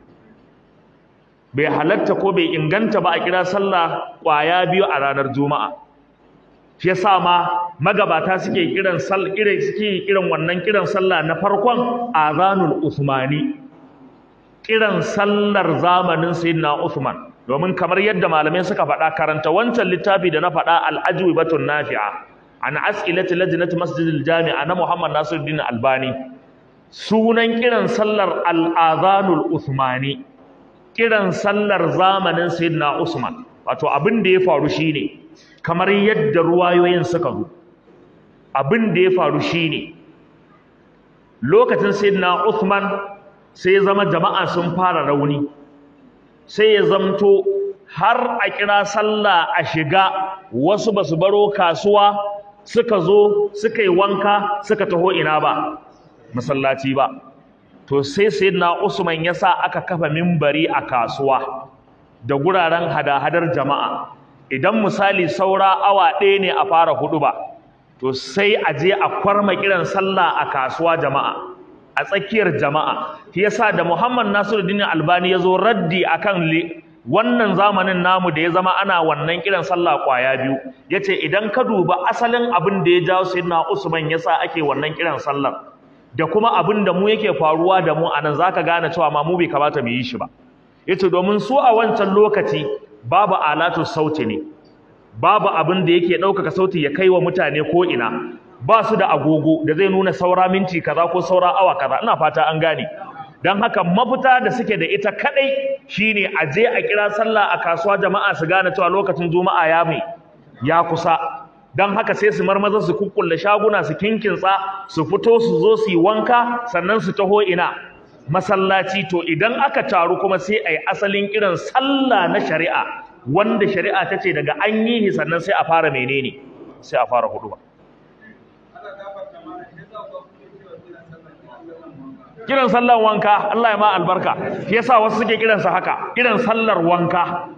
bai halatta ko bai inganta ba a kira sallah kwaya biyu a ranar juma'a shi yasa ma magabata suke kiran sallah irin suke kiran wannan kiran sallah na farkon azanul usmani kiran sallar zamanin sayyidina Uthman domin kamar yadda malamai suka faɗa karanta wancan littafi da na faɗa al-ajwibatun nafi'a an as'ilati lajnati masjidil jami'a na Muhammad Nasiruddin Albani sunan kiran sallar al-adhanul Uthmani kiran sallar zamanin sayyidina Usman wato abin da ya faru shine kamar yadda ruwayoyin suka zo abin da ya faru shine lokacin sayyidina Uthman sai ya zama jama'a sun fara rauni sai ya zamto har a kira sallah a shiga wasu basu baro kasuwa suka zo suka yi wanka suka taho ina ba masallaci ba to sai sayyidina Usman ya sa aka kafa mimbari a kasuwa da guraren hada-hadar jama'a idan misali saura awa ɗaya ne a fara hudu ba to sai a je a kwarma kiran sallah a kasuwa jama'a a tsakiyar jama'a shi yasa da Muhammad Nasiruddin Albani ya zo raddi akan wannan zamanin namu da ya zama ana wannan kiran sallah kwaya biyu yace idan ka duba asalin abin da ya jawo sayyidina Usman yasa ake wannan kiran sallar da kuma abin da mu yake faruwa da mu anan zaka gane cewa ma mu bai kamata mu yi shi ba yace domin su a wancan lokaci babu alatu sauti ne babu abin da yake ɗaukaka sauti ya kai wa mutane ko ina ba su da agogo da zai nuna saura minti kaza ko saura awa kaza ina fata an gane don haka mafita da suke da ita kadai shine a je a kira sallah a kasuwa jama'a su gane cewa lokacin juma'a ya mai ya kusa don haka sai su marmaza su kukkulle shaguna su kinkinsa su fito su zo su yi wanka sannan su taho ina masallaci to idan aka taru kuma sai a yi asalin kiran sallah na shari'a wanda shari'a ta ce daga an yi sannan sai a fara menene sai a fara hudu ba kiran sallar wanka Allah ya ma albarka shi yasa wasu suke kiransa haka kiran sallar wanka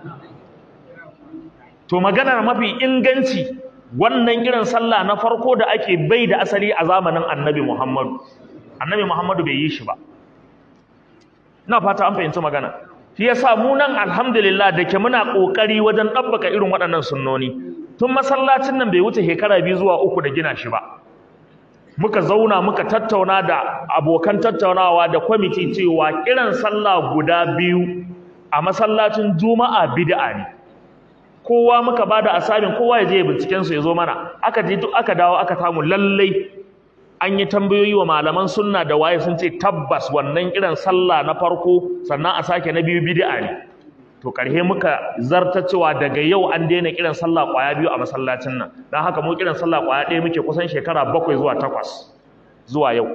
to maganar mafi inganci wannan kiran sallah na farko da ake bai da asali a zamanin annabi Muhammadu annabi Muhammadu bai yi shi ba ina fata an fahimci magana shi yasa mu nan alhamdulillah da ke muna kokari wajen dabbaka irin waɗannan sunnoni tun masallacin nan bai wuce shekara biyu zuwa uku da gina shi ba muka zauna muka tattauna da abokan tattaunawa da kwamiti cewa kiran sallah guda biyu a masallacin juma'a bid'a ne kowa muka bada asabin kowa ya je binciken su ya zo mana aka je duk aka dawo aka samu lallai an yi tambayoyi wa malaman sunna da waye sun ce tabbas wannan kiran sallah na farko sannan a sake na biyu bid'a ne to karhe muka zarta cewa daga yau an daina kiran sallah kwaya biyu a masallacin nan don haka mu kiran sallah kwaya ɗaya muke kusan shekara bakwai zuwa takwas zuwa yau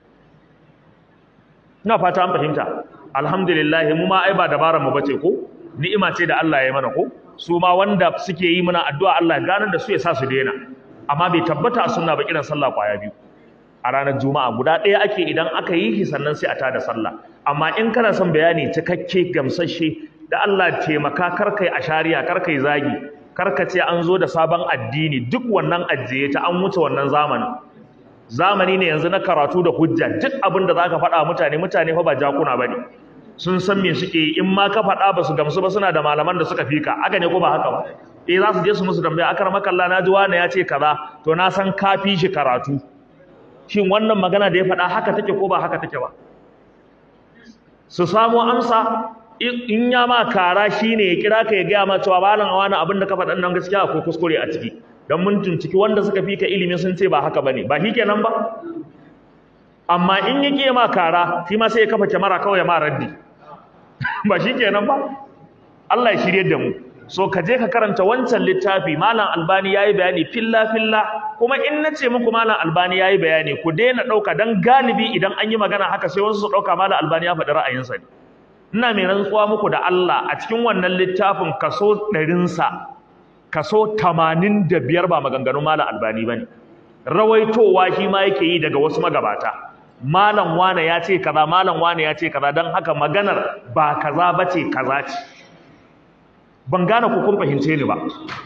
ina fata an fahimta alhamdulillah mu ma ai ba dabaran mu bace ko ni'ima ce da Allah ya yi mana ko su ma wanda suke yi mana addu'a Allah ya ganar da su ya sa su daina amma bai tabbata a sunna ba kiran sallah kwaya biyu a ranar juma'a guda ɗaya ake idan aka yi shi sannan sai a tada sallah amma in kana son bayani cikakke gamsasshe da Allah taimaka karkai a shari'a karkai zagi karka ce an zo da sabon addini duk wannan ajiye ta an wuce wannan zamanin zamani ne yanzu na karatu da hujja duk abin da zaka faɗa mutane mutane fa ba jakuna bane sun san me suke yi in ma ka faɗa ba su gamsu ba suna da malaman da suka fika haka ne ko ba haka ba eh za su je su musu tambaya akar makalla na ji wani ya ce kaza to na san ka fi shi karatu shin wannan magana da ya faɗa haka take ko ba haka take ba su samo amsa in ya ma kara shine ya kira ka ya gaya ma cewa malam wani abin da ka faɗan nan gaskiya akwai kuskure a ciki don mun tuntiki wanda suka fi ka ilimi sun ce ba haka bane ba shi kenan ba amma in ya ke ma kara shi ma sai ya kafa kyamara kawai ya ma raddi ba shi kenan ba Allah ya shirye da mu so ka je ka karanta wancan littafi malam albani yayi bayani filla filla kuma in na ce muku malam albani yayi bayani ku daina ɗauka dan galibi idan an yi magana haka sai wasu su ɗauka malam albani ya faɗi ra'ayinsa ne ina mai rantsuwa muku da Allah a cikin wannan littafin kaso ɗarinsa kaso tamanin da biyar ba maganganun malam albani ba ne rawaitowa shi ma yake yi daga wasu magabata malam wane ya ce kaza malam wane ya ce kaza don haka maganar ba kaza ba ce kaza ce ban gane ku kun fahimce ni ba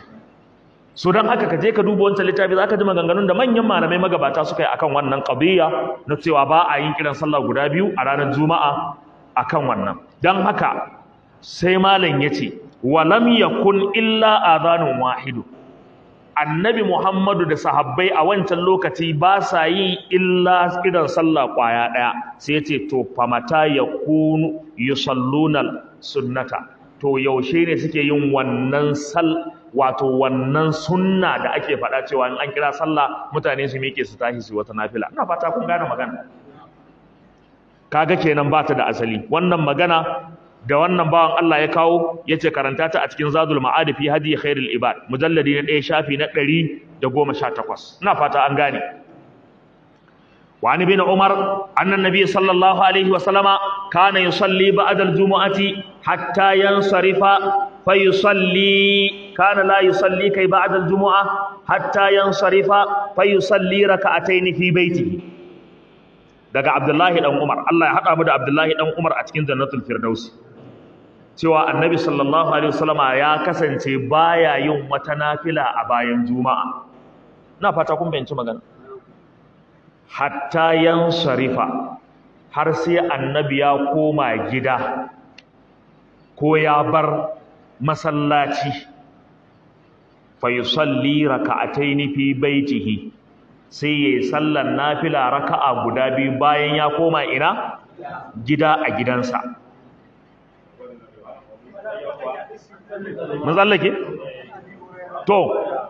so don haka ka je ka duba wancan littafi za ka ji maganganun da manyan malamai magabata suka yi akan wannan qadiyya na cewa ba a yin kiran sallah guda biyu a ranar juma'a akan wannan don haka sai malam ya ce walam yakun illa adhanun wahidu annabi muhammadu da sahabbai a wancan lokaci ba sa yi illa kiran sallah kwaya daya sai ya ce to famata yakunu yusalluna sunnata to yaushe ne suke yin wannan sal wato wannan sunna da ake faɗa cewa in an kira sallah mutane su miƙe su tashi su wata nafila ina fata kun gane magana kaga kenan ba ta da asali wannan magana da wannan bawan Allah ya kawo yace karanta ta a cikin Zadul Ma'ad fi hadi khairul ibad mujalladi na 1 shafi na 118 ina fata an gane wa an ibn Umar anna nabiy sallallahu alaihi wa sallama kana yusalli ba'da al-jumu'ati hatta yansarifa fayusalli kana la yusalli kai ba'da al-jumu'a hatta yansarifa fayusalli raka'atayn fi baitihi daga Abdullahi dan Umar Allah ya hada mu da Abdullahi dan Umar a cikin Jannatul Firdaus cewa Annabi sallallahu alaihi wasallama ya kasance baya yin wata nafila a bayan Juma'a ina fata kun bayyana magana hatta yansarifa har sai annabi ya koma gida ko ya bar masallaci fa yusalli raka'ataini fi baitihi sai yayi sallar nafila raka'a guda biyu bayan ya koma ina gida a gidansa mun tsallake to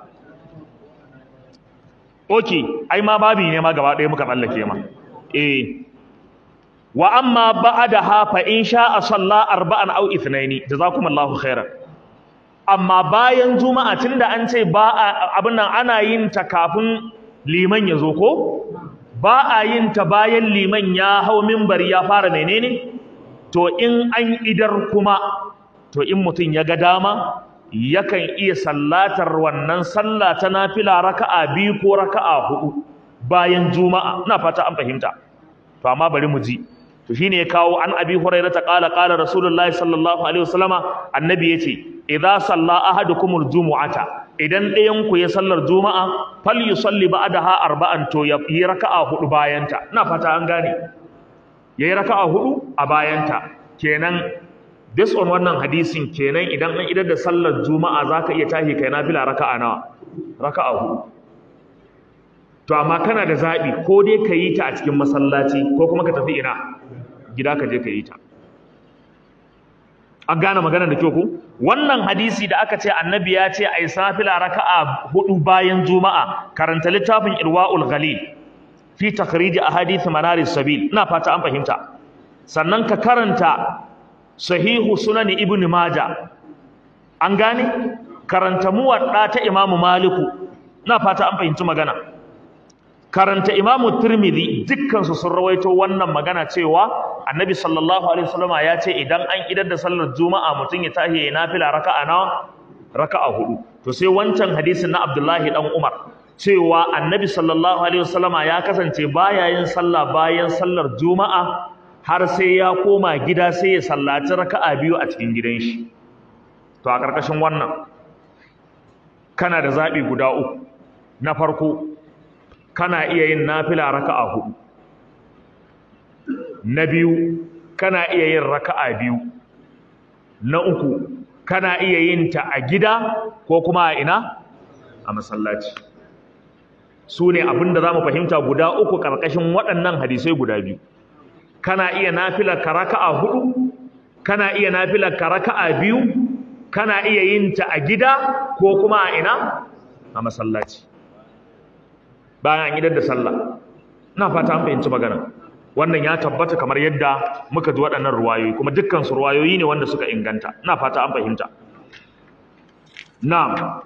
okay ai ma babi ne ma gaba ɗaya muka tsallake ma eh wa amma ba'daha fa in sha'a salla arba'an aw ithnaini jazakumullahu khairan amma bayan juma'a tunda an ce ba abin nan ana yin ta kafin liman ya zo ko ba a yin ta bayan liman ya hau minbari ya fara menene to in an idar kuma to in mutum ya ga dama yakan iya sallatar wannan sallah ta nafila raka'a biyu ko raka'a hudu bayan juma'a ina fata an fahimta to amma bari mu ji to shine ya kawo an abi hurairah ta qala qala rasulullahi sallallahu alaihi wasallama annabi yace idza salla ahadukumul jumu'ata idan ɗayan ku ya sallar juma'a fal yusalli ba'daha arba'an to ya yi raka'a hudu bayanta ina fata an gane yayi raka'a hudu a bayanta kenan based on wannan hadisin kenan idan an idar da sallar juma'a zaka iya tashi kai nafila raka'a nawa raka'a hudu to amma kana da zabi ko dai ka yi ta a cikin masallaci ko kuma ka tafi ina gida ka je ka yi ta an gane magana da kyau ku wannan hadisi da aka ce annabi ya ce ai safila raka'a hudu bayan juma'a karanta littafin irwaul ghalil fi takhrij ahadith manaris sabil ina fata an fahimta sannan ka karanta sahihu sunan ibn majah an gane karanta muwadda ta imamu maliku ina fata an fahimci magana karanta imamu tirmidhi dukkansu sun rawaito wannan magana cewa annabi sallallahu alaihi wasallama ya ce idan an idar da sallar juma'a mutum ya tashi ya nafila raka'a nawa raka'a hudu to sai wancan hadisin na abdullahi dan umar cewa annabi sallallahu alaihi wasallama ya kasance baya yin sallah bayan sallar juma'a har sai ya koma gida sai ya sallaci raka'a biyu a cikin gidan shi to a ƙarƙashin wannan kana da zaɓi guda uku na farko kana iya yin nafila raka'a hudu na biyu kana iya yin raka'a biyu na uku kana iya yin ta a gida ko kuma a ina a masallaci su ne abinda za mu fahimta guda uku ƙarƙashin waɗannan hadisai guda biyu kana iya nafilar ka raka'a hudu kana iya nafilar ka raka'a biyu kana iya yin ta a gida ko kuma a ina a masallaci bayan an idar da sallah ina fata an fahimci magana wannan ya tabbata kamar yadda muka ji waɗannan ruwayoyi kuma dukkan su ruwayoyi ne wanda suka inganta ina fata an fahimta na'am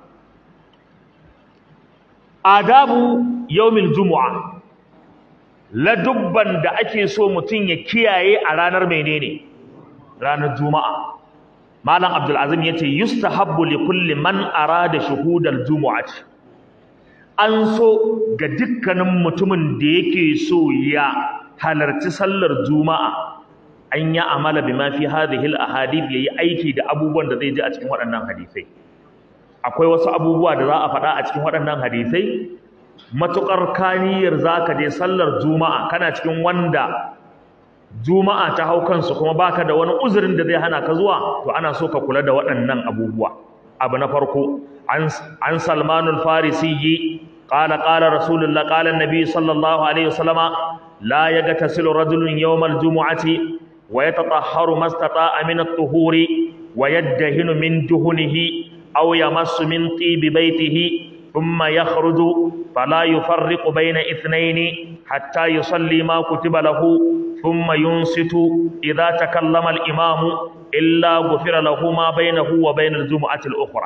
adabu yawmil jumu'a ladubban da ake so mutum ya kiyaye a ranar menene ranar juma'a malam abdul azim yace yustahabbu li kulli man arada shuhudal jumu'ati an so ga dukkanin mutumin da yake so ya halarci sallar juma'a an ya amala bima fi hadhihi al ahadith yayi aiki da abubuwan da zai ji a cikin waɗannan hadisai akwai wasu abubuwa da za a faɗa a cikin waɗannan hadisai matuƙar kaniyar za ka je sallar juma'a kana cikin wanda juma'a ta hau kansu kuma baka da wani uzurin da zai hana ka zuwa to ana so ka kula da waɗannan abubuwa abu na farko an salmanul farisi qala qala rasulullah qala annabi sallallahu alaihi wasallama la yagtasilu rajulun yawmal jumu'ati wa yatatahharu mastata'a min at-tuhuri wa yaddahinu min duhunihi aw yamassu min tibi baytihi ثم يخرج فلا يفرق بين اثنين حتى يصلي ما كتب له ثم ينصت إذا تكلم الإمام إلا غفر له ما بينه وبين الجمعة الأخرى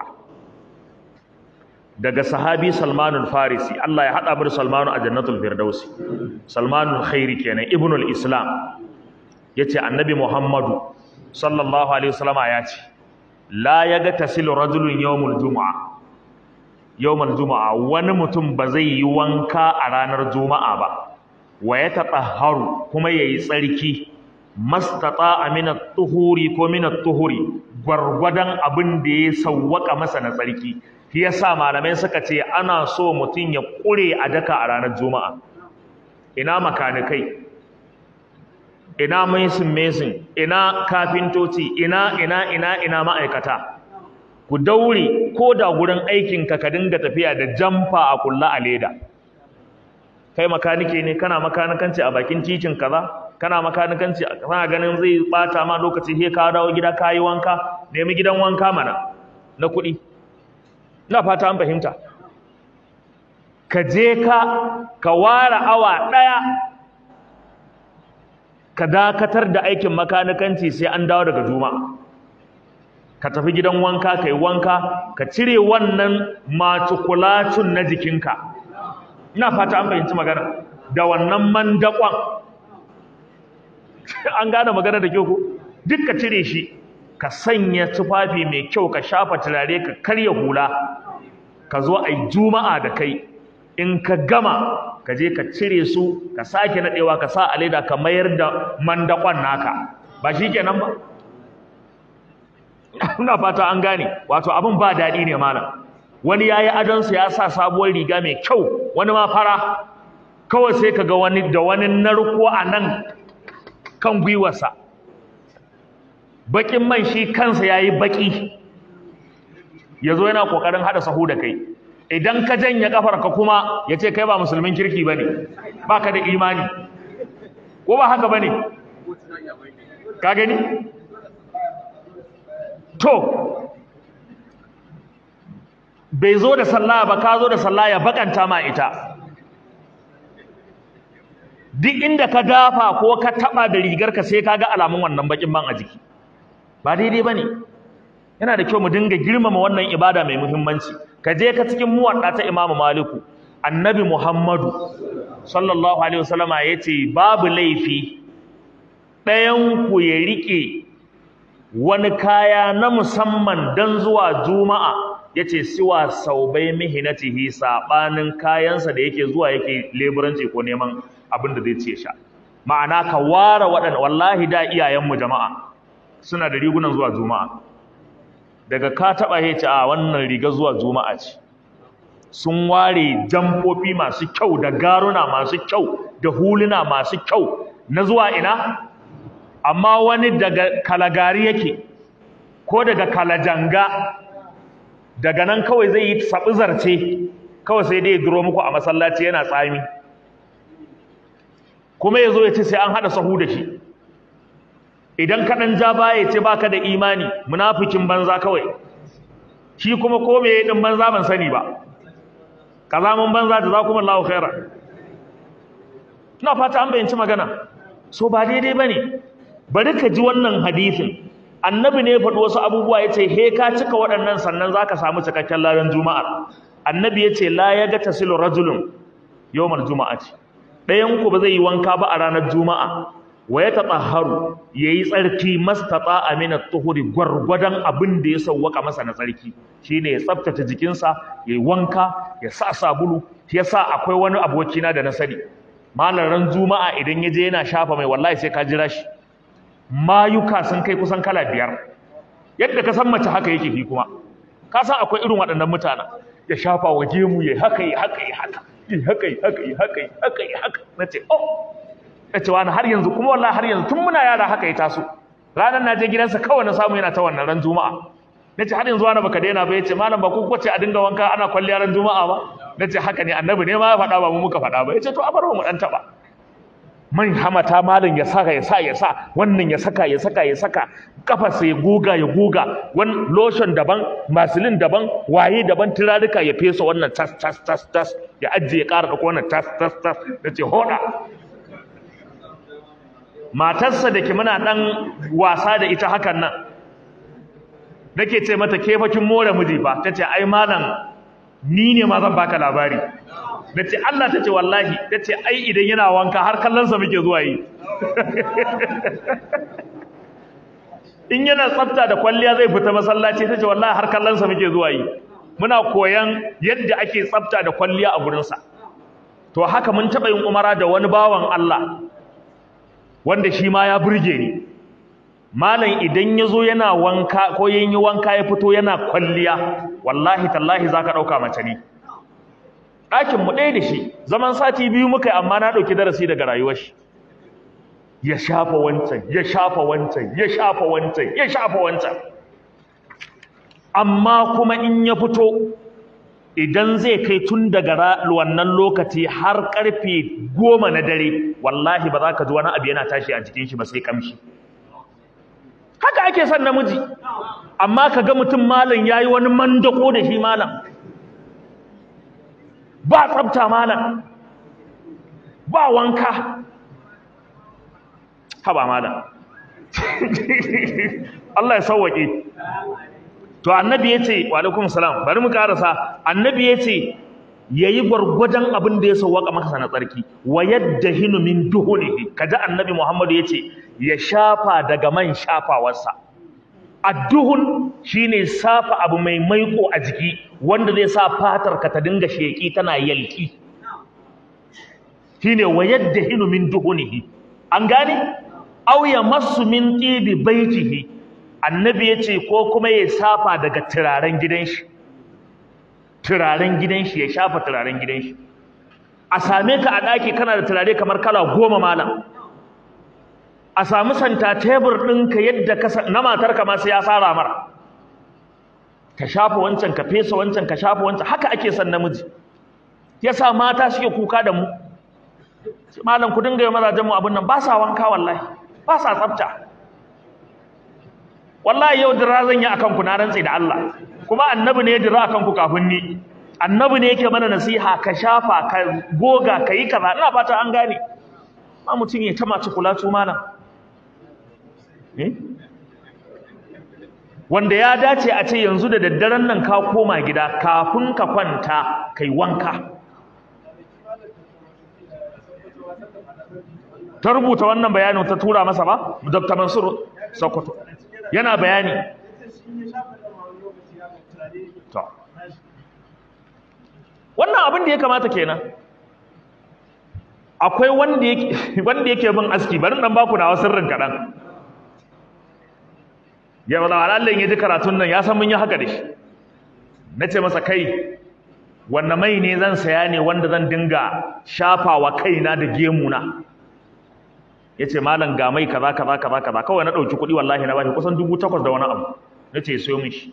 daga sahabi Salman al-Farisi Allah ya hada bar Salman a Jannatul Firdausi Salman al-Khairi kenan Ibn al-Islam yace Annabi Muhammadu sallallahu alaihi wasallama yace la yaga tasilu rajulun yawmul jumu'ah yawmal juma'a wani mutum ba zai yi wanka a ranar juma'a ba wa ya tatahharu kuma yayi tsarki mastata min at-tuhuri ko min at-tuhuri gwargwadon abin da ya sawwaka masa na tsarki shi yasa malamai suka ce ana so mutum ya kure a daka a ranar juma'a ina makanikai ina mesin mesin ina kafintoci ina ina ina ina ma'aikata ku daure ko da gurin aikinka ka dinga tafiya da jamfa a kulla a leda kai makanike ne kana makanikanci a bakin titin kaza kana makanikanci kana ganin zai bata ma lokaci he ka dawo gida ka yi wanka nemi gidan wanka mana na kuɗi ina fata an fahimta ka je ka ka ware awa ɗaya ka dakatar da aikin makanikanci sai an dawo daga juma'a ka tafi gidan wanka ka yi wanka ka cire wannan matukulacin na jikinka ina fata an fahimci magana da wannan mandakon an gane magana da kyau ko duk ka cire shi ka sanya tufafi mai kyau ka shafa turare ka karya hula ka zo a yi juma'a da kai in ka gama ka je ka cire su ka sake naɗewa ka sa a leda ka mayar da mandakon naka ba shi kenan ba ina fata an gane wato abin ba daɗi ne malam wani ya yi adonsa ya sa sabuwar riga mai kyau wani ma fara kawai sai ka ga wani da wani narko a nan kan gwiwarsa baƙin man shi kansa ya yi baƙi ya zo yana ƙoƙarin haɗa sahu da kai idan ka janye ƙafarka kuma ya ce kai ba musulmin kirki ba ne ba ka da imani ko ba haka ba ne ka gani to bai zo da sallah ba ka zo da sallah ya bakanta ma ita duk inda ka dafa ko ka taba da rigarka sai ka ga alamun wannan bakin man a jiki ba daidai bane yana da kyau mu dinga girmama wannan ibada mai muhimmanci ka je ka cikin muwadda ta Imam Maliku Annabi Muhammadu sallallahu alaihi wasallama yace babu laifi ɗayan ku ya rike wani kaya na musamman dan zuwa juma'a yace siwa saubai mihinatihi sabanin kayansa da yake zuwa yake leburanci ko neman abin da zai ce sha ma'ana ka ware waɗanda wallahi da iyayenmu jama'a suna da rigunan zuwa juma'a daga ka taɓa ya ce a wannan riga zuwa juma'a ce sun ware jamfofi masu kyau da garuna masu kyau da huluna masu kyau na zuwa ina amma wani daga kalagari yake ko daga kalajanga daga nan kawai zai yi saɓi zarce kawai sai dai ya duro muku a masallaci yana tsami kuma ya zo ya ce sai an haɗa sahu da shi idan ka ɗan ja baya ya ce baka da imani munafikin banza kawai shi kuma ko me ɗin banza ban sani ba kazamin banza da za kuma lahu khaira ina fata an bayyanci magana so ba daidai ba ne bari ka ji wannan hadisin annabi ne ya faɗi wasu abubuwa ya ce he ka cika waɗannan sannan za ka samu cikakken ladan juma'ar annabi ya ce la ya ga tasilu rajulun yawmar juma'ati ɗayan ku ba zai yi wanka ba a ranar juma'a wa ya tatahharu yayi tsarki mastata amina tuhuri gwargwadon abin da ya sauwaka masa na tsarki shine ya tsaftace jikinsa yayi wanka ya sa sabulu yasa akwai wani abokina da na sani malaran juma'a idan ya je yana shafa mai wallahi sai ka jira shi mayuka sun kai kusan kala biyar yadda ka san mace haka yake fi kuma ka san akwai irin waɗannan mutanen ya shafa wa gemu ya haka yi haka yi haka yi haka yi haka yi haka yi haka yi haka na ce oh na ce wani har yanzu kuma wallahi har yanzu tun muna yara haka ya taso ranar na je gidansa kawai na samu yana ta wannan ran juma'a na ce har yanzu wani baka daina ba ya ce malam ba ku ce a dinga wanka ana kwalliya ran juma'a ba na ce haka ne annabi ne ma ya faɗa ba mu muka faɗa ba ya ce to a bar mu ɗan taɓa man hamata malam ya saka ya sa ya sa wannan ya saka ya saka ya saka kafarsa ya goga ya goga wani lotion daban masilin daban waye daban turaruka ya fesa wannan tas tas tas tas ya ajiye ya ƙara ɗauko wannan tas tas tas da ce hoda matarsa da ke muna ɗan wasa da ita hakan nan nake ce mata ke fakin more miji ba ta ce ai malam ni ne ma zan baka labari na ce Allah ta ce wallahi ta ce ai idan yana wanka har kallonsa muke zuwa yi in yana tsafta da kwalliya zai fita masallaci ta ce wallahi har kallonsa muke zuwa yi muna koyan yadda ake tsafta da kwalliya a gurinsa to haka mun taɓa yin umara da wani bawan Allah wanda shi ma ya burge ni malam idan ya zo yana wanka ko yin yi wanka ya fito yana kwalliya wallahi tallahi za ka ɗauka mace ne ɗakin mu ɗaya da shi zaman sati biyu muka yi amma na ɗauki darasi daga rayuwar shi ya shafa wancan ya shafa wancan ya shafa wancan ya shafa wancan amma kuma in ya fito idan zai kai tun daga wannan lokaci har karfe goma na dare wallahi ba za ka ji wani abu yana tashi a jikin shi ba sai kamshi haka ake son namiji amma ka ga mutum malam ya yi wani mandako da shi malam ba tsabta malam ba wanka haba malam Allah ya sauwaƙe to annabi ya ce wa alaikum salam bari mu karasa annabi ya ce ya yi gwargwadon abin da ya sauwaƙa maka na tsarki wa yadda hinu min duhunihi kaji annabi muhammadu ya ce ya shafa daga man shafawarsa adduhun shine safa abu mai maiko a jiki wanda zai sa fatar ka ta dinga sheki tana yalki shine wa yadda hinu min duhunihi an gane aw ya masu min tibi baitihi annabi yace ko kuma ya safa daga turaren gidan shi turaren gidan shi ya shafa turaren gidan shi a same ka a daki kana da turare kamar kala goma malam a samu santa tebur ɗinka yadda ka na matarka ma sai ya tsara mara ka shafa wancan ka fesa wancan ka shafa wancan haka ake son namiji yasa mata suke kuka da mu malam ku dinga yi mazajen mu abin nan ba sa wanka wallahi ba sa tsafta wallahi yau dira zan yi akan ku na rantsi da Allah kuma annabi ne ya dira akan ku kafin ni annabi ne yake mana nasiha ka shafa ka goga ka yi kaza ina fata an gane ma mutum ya tama ci kula tu malam wanda ya dace a ce yanzu da daddaren nan ka koma gida kafin ka kwanta kai wanka ta rubuta wannan bayanin ta tura masa ba Dr. Mansur Sokoto yana bayani to wannan abin da ya kamata kenan akwai wanda yake wanda yake bin aski bari dan baku na sirrin kadan ya wala Allah ya ji karatun nan ya san mun yi haka da shi nace masa kai wanne mai ne zan saya ne wanda zan dinga shafawa kaina da gemuna yace malam ga mai kaza kaza kaza kaza kawai na dauki kuɗi wallahi na bashi kusan 8000 da wani abu nace sayo mishi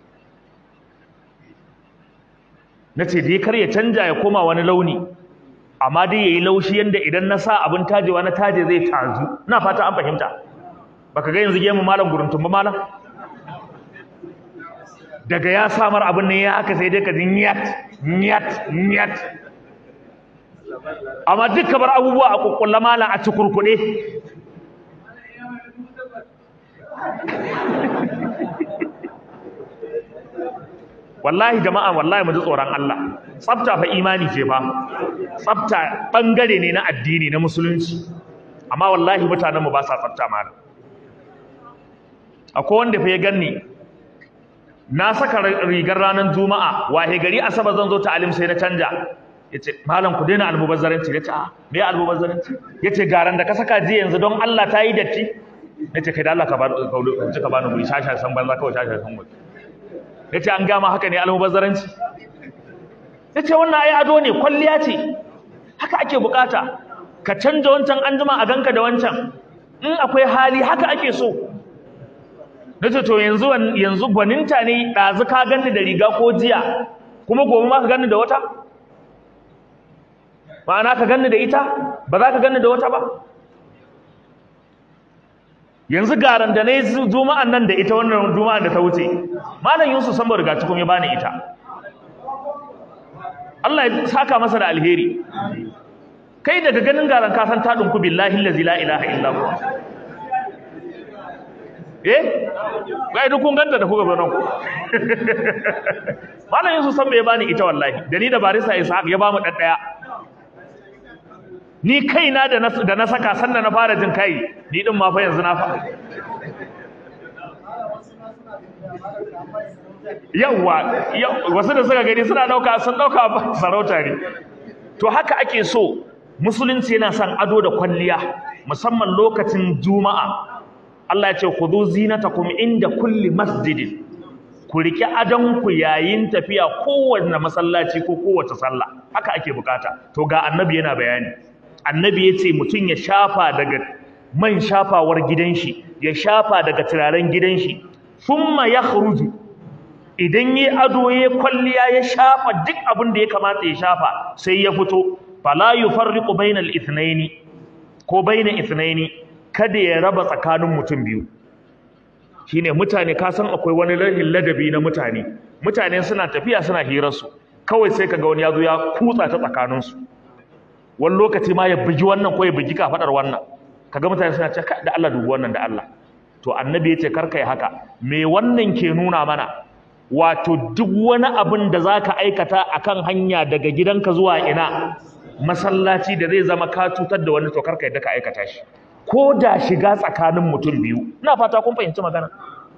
nace dai kar ya canja ya koma wani launi amma dai yayi laushi yanda idan na sa abin tajewa na taje zai tazu ina fata an fahimta baka ga yanzu gemu malam guruntun ba malam daga ya samar abin nan ya haka sai dai ka ji nyat nyat nyat amma duka bar abubuwa a kukkulla malam a cikurkuɗe wallahi jama'a wallahi mu ji tsoron Allah tsafta fa imani ce fa tsafta bangare ne na addini na musulunci amma wallahi mutanen mu ba sa tsafta malam akwai wanda fa ya ganni na saka rigar ranar juma'a wahe gari asabar zan zo ta alim sai na canja yace malam ku daina almubazzaranci yace a me almubazzaranci yace garan da ka saka ji yanzu don Allah ta yi datti nace kai da Allah ka ba ka ka bani guri shasha san banza kawai shasha san guri yace an gama haka ne almubazzaranci yace wannan ai ado ne kwalliya ce haka ake bukata ka canja wancan anjima a ganka da wancan in akwai hali haka ake so nace to yanzu yanzu gwaninta ne dazu ka ganni da riga ko jiya kuma gobe ma ka ganni da wata ma'ana ka ganni da ita ba za ka ganni da wata ba yanzu garan da nayi juma'an nan da ita wannan juma'an da ta wuce malam Yusuf san riga cikin ya bani ita Allah ya saka masa da alheri kai daga ganin garan ka san ta dinku billahi allazi la ilaha illa huwa eh ga duk kun ganta da kuka zo nan ku malam Yusuf san bai bani ita wallahi da ni da barisa Ishaq ya bamu daddaya ni kaina da na da na saka sanda na fara jin kai ni din ma fa yanzu na fa yawa wasu da suka gani suna dauka sun dauka sarauta ne to haka ake so musulunci yana son ado da kwalliya musamman lokacin juma'a Allah ya ce khudhu zinatakum inda kulli masjidin ku riki adon ku yayin tafiya kowanne masallaci ko kowace sallah haka ake bukata to ga annabi yana bayani annabi yace mutun ya shafa daga man shafawar gidan shi ya shafa daga turaren gidan shi thumma yakhruju idan yi ado ya kwalliya ya shafa duk abin da ya kamata ya shafa sai ya fito fala yufarriqu bainal ithnaini ko baina ithnaini kada ya raba tsakanin mutum biyu shine mutane ka san akwai wani rahin ladabi na mutane mutane suna tafiya suna hirar su kawai sai kaga wani yazo ya kutsa ta tsakanin su wani lokaci ma ya bugi wannan ko ya bugi kafadar wannan kaga mutane suna ce da Allah dubu wannan da Allah to annabi yace kar kai haka me wannan ke nuna mana wato duk wani abin da zaka aikata akan hanya daga gidanka zuwa ina masallaci da zai zama ka cutar da wani to kar kai da ka aikata shi ko da shiga tsakanin mutum biyu ina fata kun fahimci magana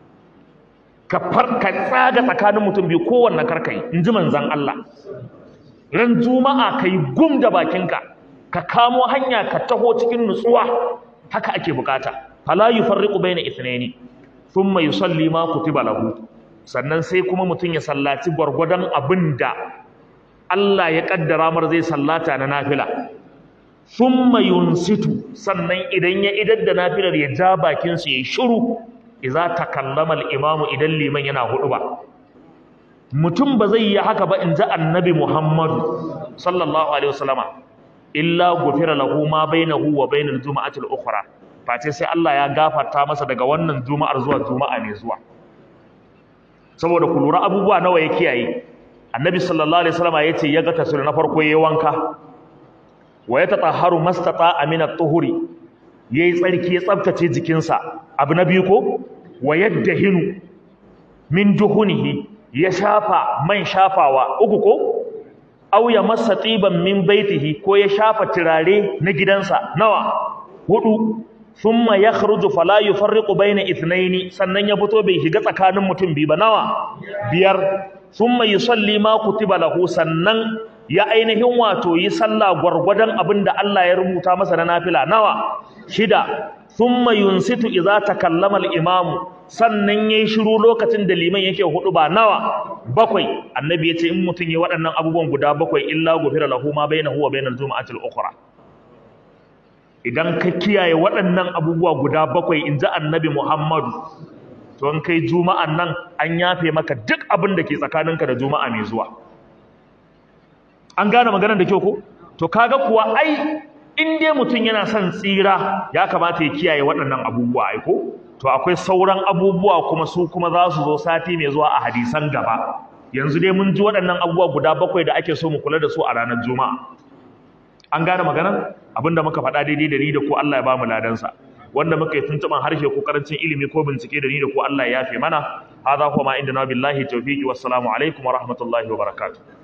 ka farka tsaga tsakanin mutum biyu kowanne karkai in ji manzan Allah ran juma'a kai gum da bakinka ka kamo hanya ka taho cikin nutsuwa haka ake bukata fala yufarriqu baina ithnaini thumma yusalli ma kutiba lahu sannan sai kuma mutum ya sallaci gwargwadon abinda Allah ya kaddara mar zai sallata na nafila thumma yunsitu sannan idan ya idar da nafilar ya ja bakin sa yayi shiru idza takallama al-imamu idan liman yana hudu ba mutum ba zai yi haka ba in ji annabi Muhammad sallallahu alaihi wasallama illa gufira lahu ma bainahu wa bainal juma'ati al-ukhra face sai Allah ya gafarta masa daga wannan juma'ar zuwa juma'a mai zuwa saboda ku lura abubuwa nawa ya kiyaye annabi sallallahu alaihi wasallama yace ya ga tasiri na farko yayi wanka wa ya tatahharu mastata min at-tuhuri yayi tsarki ya tsaftace jikinsa abu na biyu ko wa yaddahinu min duhunihi ya shafa man shafawa uku ko aw ya massa tiban min baitihi ko ya shafa turare na gidansa nawa hudu thumma yakhruju fala yufarriqu baina ithnaini sannan ya fito bai shiga tsakanin mutum biyu ba nawa biyar thumma yusalli ma kutiba lahu sannan ya ainihin wato yi sallah gwargwadon abinda Allah ya rubuta masa na nafila nawa shida thumma yunsitu idza takallama al-imam sannan yayi shiru lokacin da liman yake hudu ba nawa bakwai annabi yace in mutun yayi waɗannan abubuwan guda bakwai illa gufira lahu ma bainahu wa bainal jumu'ati al-ukhra idan ka kiyaye waɗannan abubuwa guda bakwai inji annabi Muhammadu to in kai juma'an nan an yafe maka duk abin da ke tsakaninka da juma'a mai zuwa an gane maganar da kyau ko to kaga kuwa ai in dai mutum yana son tsira ya kamata ya kiyaye waɗannan abubuwa ai ko to akwai sauran abubuwa kuma su kuma za su zo sati mai zuwa a hadisan gaba yanzu dai mun ji waɗannan abubuwa guda bakwai da ake so mu kula da su a ranar juma'a an gane maganar abinda muka faɗa daidai da ni da ko Allah ya ba mu ladansa wanda muka yi tuntuɓan harshe ko karancin ilimi ko bincike da ni da ko Allah ya yafe mana hadha huwa ma indana billahi tawfiqi wassalamu alaikum wa rahmatullahi wa barakatuh